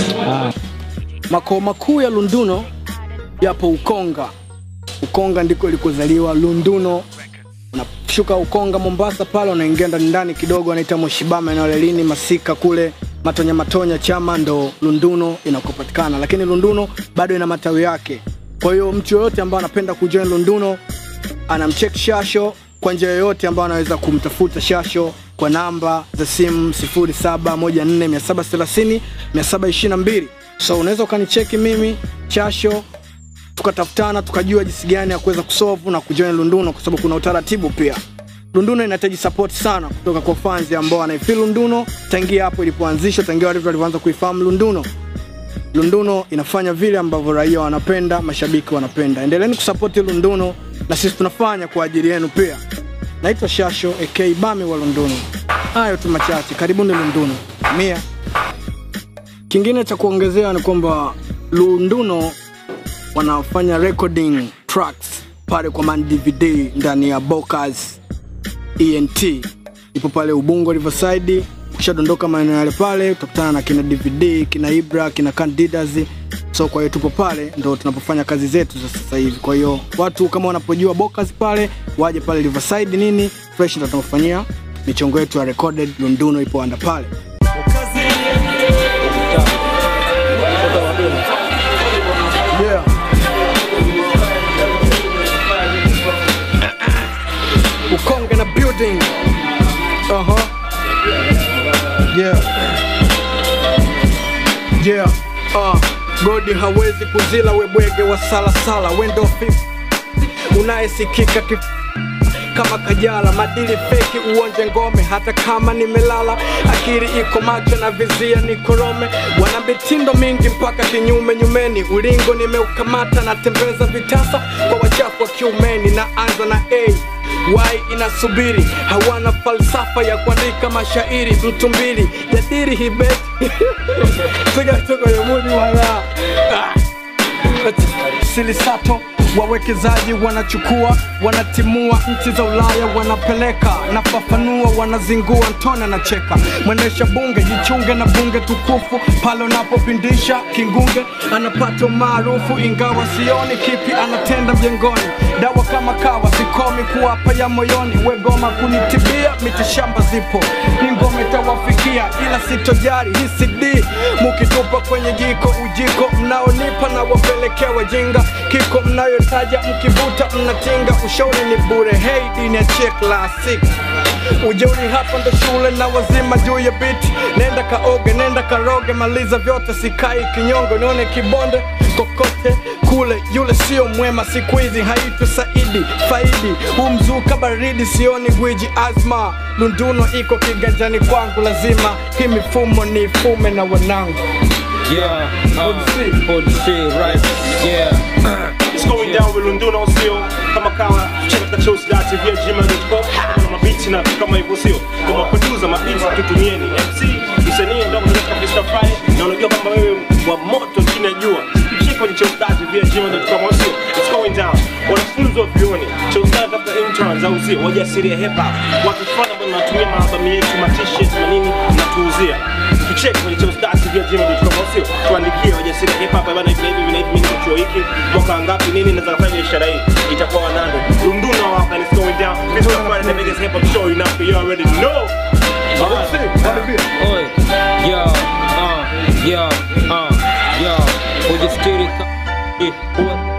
makao makuu ya lunduno yapo ukonga ukonga ndiko ilikozaliwa lunduno unashuka ukonga mombasa pale unaingia ndani ndani kidogo anaita moshibama eneo la lini masika kule matonya matonya chama ndo lunduno inakopatikana lakini lunduno bado ina matawi yake kwa hiyo mtu yoyote ambaye anapenda kujoin lunduno anamchek shasho kwa njia yoyote ambayo anaweza kumtafuta shasho kwa namba za simu 0714730722 so unaweza ukanicheki mimi chasho tukatafutana tukajua jinsi gani ya kuweza kusolve na kujoin lunduno kwa sababu kuna utaratibu pia lunduno inahitaji support sana kutoka kwa fans ambao wanaifil lunduno tangia hapo ilipoanzishwa tangia watu walivyoanza kuifahamu lunduno lunduno inafanya vile ambavyo raia wanapenda mashabiki wanapenda endeleeni kusapoti lunduno na sisi tunafanya kwa ajili yenu pia naitwa shasho ak bami wa lunduno hayo tu machache karibuni lunduno mia kingine cha kuongezea ni kwamba lunduno wanafanya recording tracks pale kwa man dvd ndani ya bocas ent ipo pale ubungo riverside ukishadondoka maeneo yale pale utakutana na kina dvd kina ibra kina candidas so kwa hiyo tupo pale ndo tunapofanya kazi zetu za sasa hivi kwa hiyo watu kama wanapojua bocas pale waje pale riverside nini fresh ndo tunapofanyia michongo yetu ya recorded lunduno ipo anda pale yeah. ukonge na building uh-huh. yeah. yeah. uh, godi hawezi kuzila webwege wa salasala wendo fif unayesikika kif kama kajala madili feki uonje ngome hata kama nimelala akiri iko macho na vizia ni korome wana mitindo mingi mpaka kinyume nyumeni ulingo nimeukamata natembeza vitasa kwa wachafu wa kiumeni na anza na a wai inasubiri hawana falsafa ya kuandika mashairi mtu mbili jadiri hibeti sigatokoyemudi wala ah silisato wawekezaji wanachukua wanatimua nchi za ulaya wanapeleka nafafanua wanazingua ntone anacheka mwendesha bunge jichunge na bunge tukufu pale unapopindisha kingunge anapata umaarufu ingawa sioni kipi anatenda mjengoni dawa kama kawa sikomi kuwapa ya moyoni wegoma kunitibia mitishamba zipo ni ngome tawafikia ila sitojari hii cd mukitupa kwenye jiko ujiko mnaonipa na wapelekea wajinga kiko mnayotaja mkivuta mnatinga ushauri ni bure hei dini ya chek classic ujeuri hapa ndo shule na wazima juu ya biti nenda kaoge nenda karoge maliza vyote sikai kinyongo nione kibonde kokote kule yule sio mwema siku hizi haitu saidi faidi humzuka baridi sioni gwiji azma lunduno iko kiganjani kwangu lazima hii mifumo ni fume na wanangu Yeah, uh, Old C, right? Yeah. It's going down with Lunduno sio kama kawa check the shows that via gmail.com kama mabiti na kama hivyo sio kama producer mabiti tutumieni MC msanii ndio mnataka Mr. Friday na unajua kwamba wewe wa moto chini ya jua check kwenye shows that via gmail.com au sio it's going down wanafunzi wa vioni shows that after interns au sio wajasiria hip hop watu fulani ambao wanatumia maalbum yetu ma t-shirts na nini natuuzia tucheke kwenye shows that via gmail.com au sio tuandikie wajasiria hip hop bana hivi na hivi na hivi mimi niko chuo hiki mwaka ngapi nini naweza kufanya biashara hii itakuwa wanando Lunduno hapa and it's going down this is Friday the biggest hip hop show in Africa you already know Oi, yo, uh, yo, uh, yo, ujisikiri ka- eh, uwe-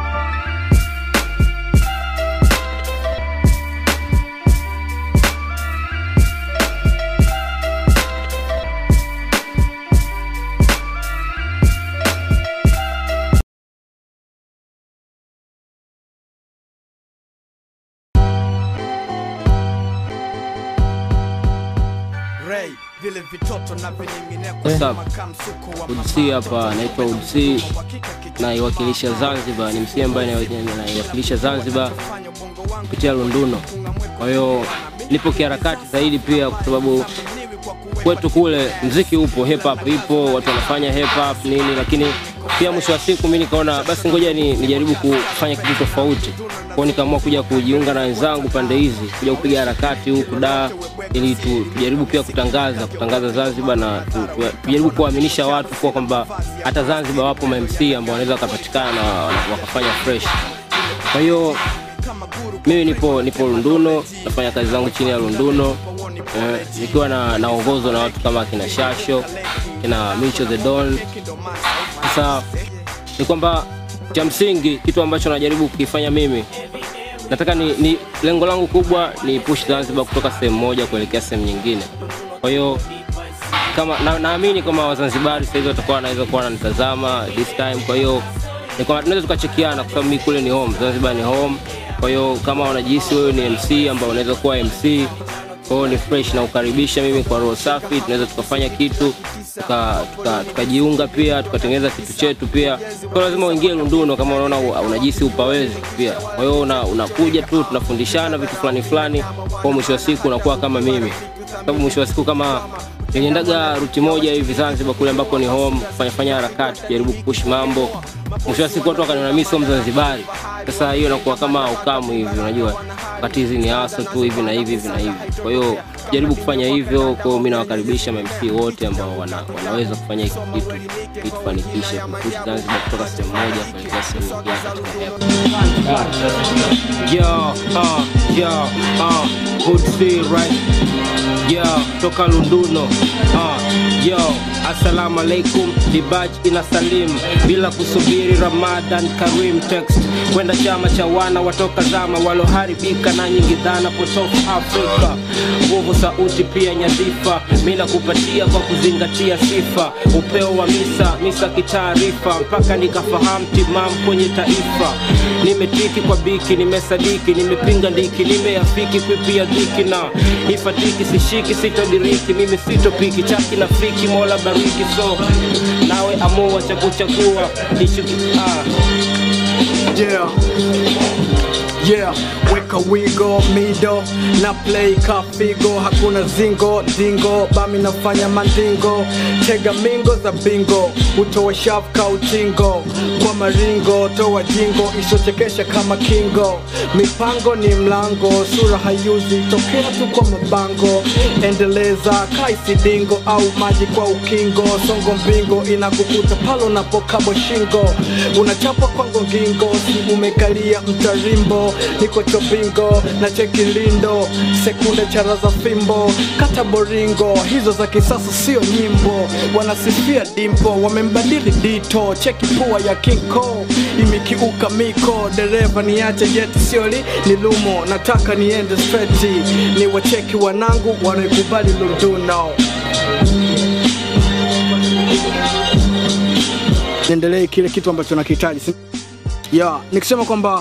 Ray, vile vitoto na vining'inia What's kwa up? makamsuko wa Udsi hapa, naitwa Udsi, naiwakilisha Zanzibar. Ni msee ambaye nai- naiwakilisha Zanzibar kupitia Lunduno. Kwa hiyo nipo kiharakati zaidi pia, kwa sababu kwetu kule mziki upo, hip hop ipo, watu wanafanya hip hop nini, lakini pia mwisho wa siku mimi nikaona basi ngoja ni, nijaribu kufanya kitu tofauti kwao, nikaamua kuja kujiunga na wenzangu pande hizi, kuja kupiga harakati huku da ili tu, tujaribu pia kutangaza kutangaza Zanzibar na tu, tu, tujaribu kuwaaminisha watu kuwa kwamba hata Zanzibar wapo ma MC ambao wanaweza wakapatikana na na wakafanya fresh. Kwa hiyo mimi nipo nipo Lunduno, nafanya kazi zangu chini ya Lunduno eh, nikiwa na naongozwa na watu kama kina Shasho, kina Micho the Don. Sasa ni kwamba cha msingi kitu ambacho najaribu kukifanya mimi nataka ni, ni lengo langu kubwa ni push Zanzibar kutoka sehemu moja kuelekea sehemu nyingine. Kwa hiyo kama na- naamini kama Wazanzibari sasa hivi watakuwa wanaweza kuwa wananitazama this time. Kwa hiyo ni kwamba tunaweza tukachekiana, kwa sababu mimi kule ni home, Zanzibar ni home. Kwa hiyo kama unajihisi wewe ni MC ambao unaweza kuwa MC, kwa hiyo ni fresh na ukaribisha mimi kwa roho safi, tunaweza tukafanya kitu tukajiunga tuka, tukajiunga pia tukatengeneza kitu chetu pia kwa lazima uingie lunduno kama unaona u- unajisi upawezi pia kwa hiyo una- unakuja tu tunafundishana vitu fulani fulani kwa mwisho wa siku unakuwa kama mimi sababu mwisho wa siku kama niliendaga ruti moja hivi zanzibar kule ambapo ni home kufanya fanya harakati kujaribu kupush mambo mwisho wa siku watu wakaniona mimi sio mzanzibari sasa hiyo inakuwa kama ukamu hivi unajua wakati hizi ni hasa tu hivi na hivi hivi na hivi kwa hiyo jaribu kufanya hivyo kwa hiyo mi nawakaribisha mamc wote ambao wana, wanaweza kufanya hiki kitu ili tufanikishe kupush zanzibar kutoka sehemu moja kuelekea sehemu nyingine katika hewa Yo, uh, yo, uh, good see, right? Yo, toka Lunduno. Uh, yo, assalamu alaikum. Dibaj ina salim bila kusubiri Ramadan Karim text kwenda chama cha wana watoka zama waloharibika na nyingi dhana potofu Afrika. Nguvu sauti pia nyadhifa, mina kupatia kwa kuzingatia sifa, upeo wa misa misa kitaarifa, mpaka nikafahamu timam kwenye taifa. Nimetiki kwa biki, nimesadiki, nimepinga ndiki, nimeafiki kwipia dhiki na ifatiki, sishiki, sitodiriki, mimi sitopiki chaki na fiki, mola bariki, so nawe amua cha kuchagua ishuki ah. yeah yeah weka wigo mido na play kafigo hakuna zingo dingo bami nafanya mandingo tega mingo za bingo utoa shafu ka utingo kwa maringo toa jingo isochekesha kama kingo mipango ni mlango sura hayuzi tokea tu kwa mabango endeleza kaisidingo au maji kwa ukingo songo mbingo inakukuta palo unapokabwa shingo unachapa kwango ngingo si umekalia mtarimbo niko chopingo na chekilindo sekunde chara za fimbo kata boringo hizo za kisasa sio nyimbo wanasifia dimpo wamembadili dito cheki pua ya kinko imekiuka miko dereva niache jeti sioli ni lumo nataka niende streti ni wacheki wanangu wanaikubali lunduno niendelee kile kitu ambacho nakihitaji si- ya nikisema kwamba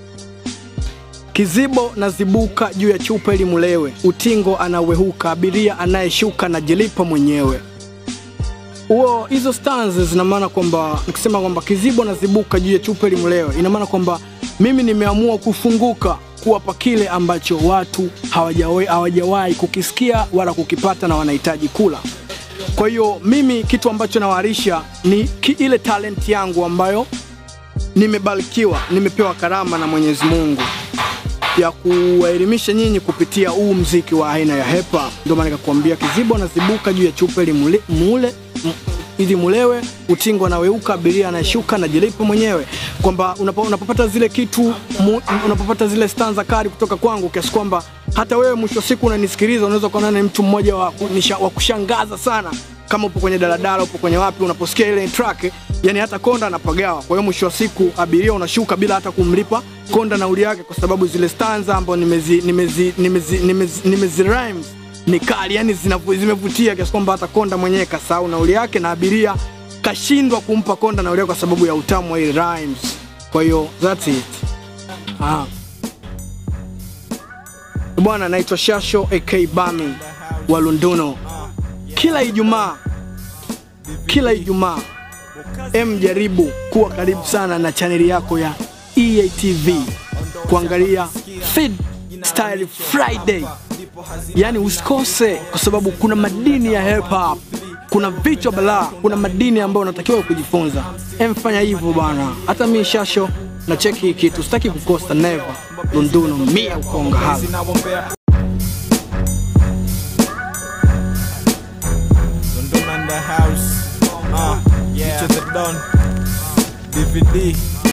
kizibo na zibuka juu ya chupa ili mulewe utingo anawehuka abiria anayeshuka na jilipa mwenyewe huo hizo stanzas zina maana kwamba nikisema kwamba kizibo na zibuka juu ya chupa ili mulewe ina maana kwamba mimi nimeamua kufunguka kuwapa kile ambacho watu hawajawahi hawajawahi kukisikia wala kukipata na wanahitaji kula kwa hiyo mimi kitu ambacho nawarisha ni ki, ile talent yangu ambayo nimebarikiwa nimepewa karama na mwenyezi mungu ya kuwaelimisha nyinyi kupitia huu mziki wa aina ya hepa ndio maana nikakwambia kizibo nazibuka juu ya chupa ili mule, mule m- ili mulewe utingo anaweuka abiria anayeshuka na jilipo mwenyewe kwamba unapo, unapopata zile kitu mu, unapopata zile stanza kali kutoka kwangu kiasi kwamba hata wewe mwisho wa siku unanisikiliza unaweza kuona ni mtu mmoja wa, kunisha- wa kushangaza sana kama upo kwenye daladala upo kwenye wapi unaposikia ile track yani hata konda anapagawa kwa hiyo mwisho wa siku abiria unashuka bila hata kumlipa konda nauli yake kwa sababu zile stanza ambao nimezi nimezi nimezi nimezi, nimezi rhymes ni kali yani zinavu- zimevutia kiasi kwamba hata konda mwenyewe kasahau nauli yake na abiria kashindwa kumpa konda nauli yake kwa sababu ya utamu wa hii rhymes kwa hiyo that's it ah. bwana naitwa shasho ak bami wa lunduno kila ijumaa kila ijumaa em jaribu kuwa karibu sana na chaneli yako ya eatv kuangalia feed style friday yaani usikose kwa sababu kuna madini ya hip hop kuna vichwa balaa kuna madini ambayo unatakiwa kujifunza emfanya hivyo bwana hata mi shasho na cheki hii kitu sitaki kukosa never lunduno mia ukonga hapa London and the house. Uh, yeah. Pictures are done. DVD.